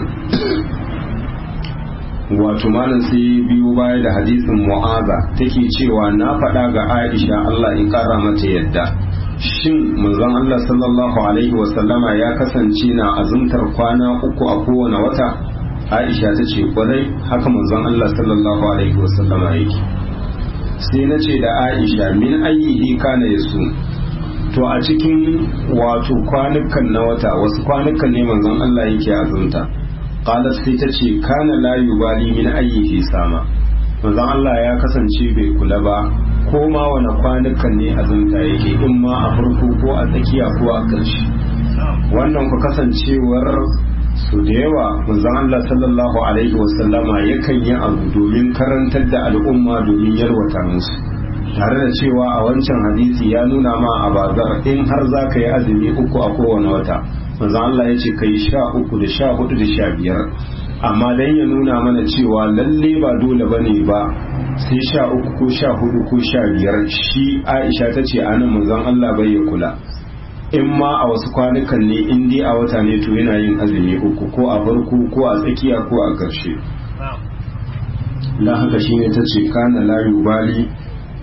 wato malam sai biyu baya da hadisin mu'aza take cewa na faɗa ga aisha Allah ya kara mata yadda shin manzon Allah sallallahu alaihi wasallama ya kasance na azumtar kwana uku a kowane wata Aisha ta ce kwarai haka manzon Allah sallallahu alaihi wasallama yake sai na ce da Aisha min ayyihi kana yasu to a cikin wato kwanukan na wata wasu kwanukan ne manzon Allah yake azumta qalat sai ta ce kana la yubali min ayyihi sama manzon Allah ya kasance bai kula ba ko ma wani kwanukan ne azumta yake in ma a farko ko a tsakiya ko a ƙarshe wannan ku kasancewar su da yawa manzon Allah sallallahu alaihi wasallama yakan yi abu domin karantar da al'umma domin yarwata musu tare da cewa a wancan hadisi ya nuna ma a bazar in har za ka yi azumi uku a kowane wata manzon Allah ya ce ka yi sha uku da sha hudu da sha biyar amma dan ya nuna mana cewa lalle ba dole bane ba sai sha uku ko sha hudu ko sha biyar shi aisha ta ce anan manzon Allah bai ya kula in ma a wasu kwanukan ne in dai a wata ne to yana yin azumi uku ko a farko ko a tsakiya ko a ƙarshe dan haka shine ta ce kana la yubali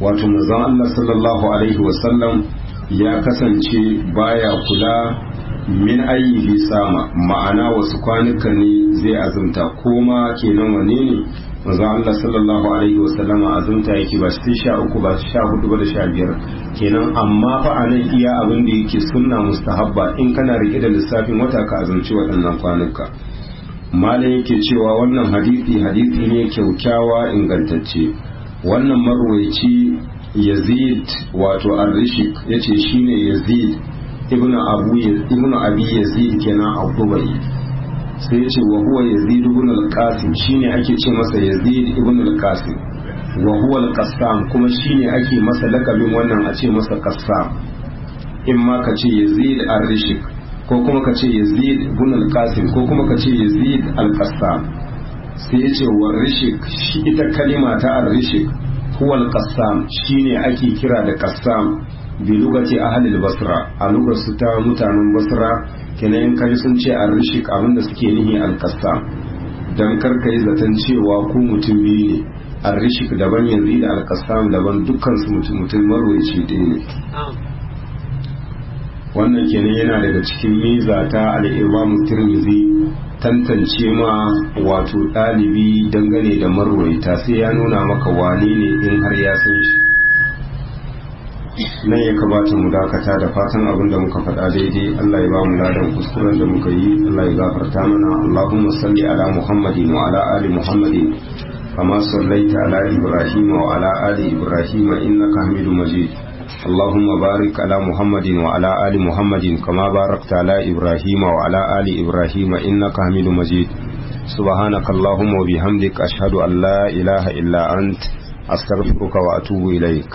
wato manzon Allah sallallahu alaihi wasallam ya kasance baya kula min ayi sama ma'ana wasu kwanuka ne zai azumta ko ma kenan wane ne manzon Allah sallallahu alaihi wasallama azumta yake ba sai sha uku ba sha hudu ba da sha biyar kenan amma fa a nan iya abin da yake sunna mustahabba in kana rike da lissafin wata ka azumci waɗannan kwanuka malam yake cewa wannan hadisi hadisi ne kyaukyawa ingantacce wannan marwaici yazid wato ar-rishik yace shine yazid ibnu abu ibnu abi yazid kenan abubai sai yace wa huwa yazid ibn al-qasim shine ake ce masa yazid ibn al-qasim wa huwa al-qassam kuma shine ake masa lakabin wannan a ce masa qassam in ma ka ce yazid ar-rishik ko kuma ka ce yazid ibn al-qasim ko kuma ka ce yazid al-qassam sai yace wa rishik shi ita kalima ta ar-rishik huwa al-qassam shine ake kira da qassam bi lugati ahli al-basra a lugar su ta mutanen basra kenan kai sun ce ar-rishik abinda suke nihi al-qassam dan kar kai zaton cewa ku mutum biyu ne ar-rishik daban yanzu da al-qassam daban dukkan su mutum mutum marwaci ɗaya ne wannan kenan yana daga cikin miza ta al-imam tirmidhi tantance ma wato ɗalibi dangane da marwaita sai ya nuna maka wane ne in har ya san shi nan ya kamata mu dakata da fatan abin da muka faɗa daidai Allah ya ba mu ladan kuskuren da muka yi Allah ya gafarta mana Allahumma salli ala Muhammadin wa ala ali Muhammadin kama sallaita ala Ibrahim wa ala ali Ibrahim innaka Hamidum Majid اللهم بارك على محمد وعلى آل محمد كما باركت على إبراهيم وعلى آل إبراهيم إنك حميد مجيد سبحانك اللهم وبحمدك أشهد أن لا إله إلا أنت أستغفرك وأتوب إليك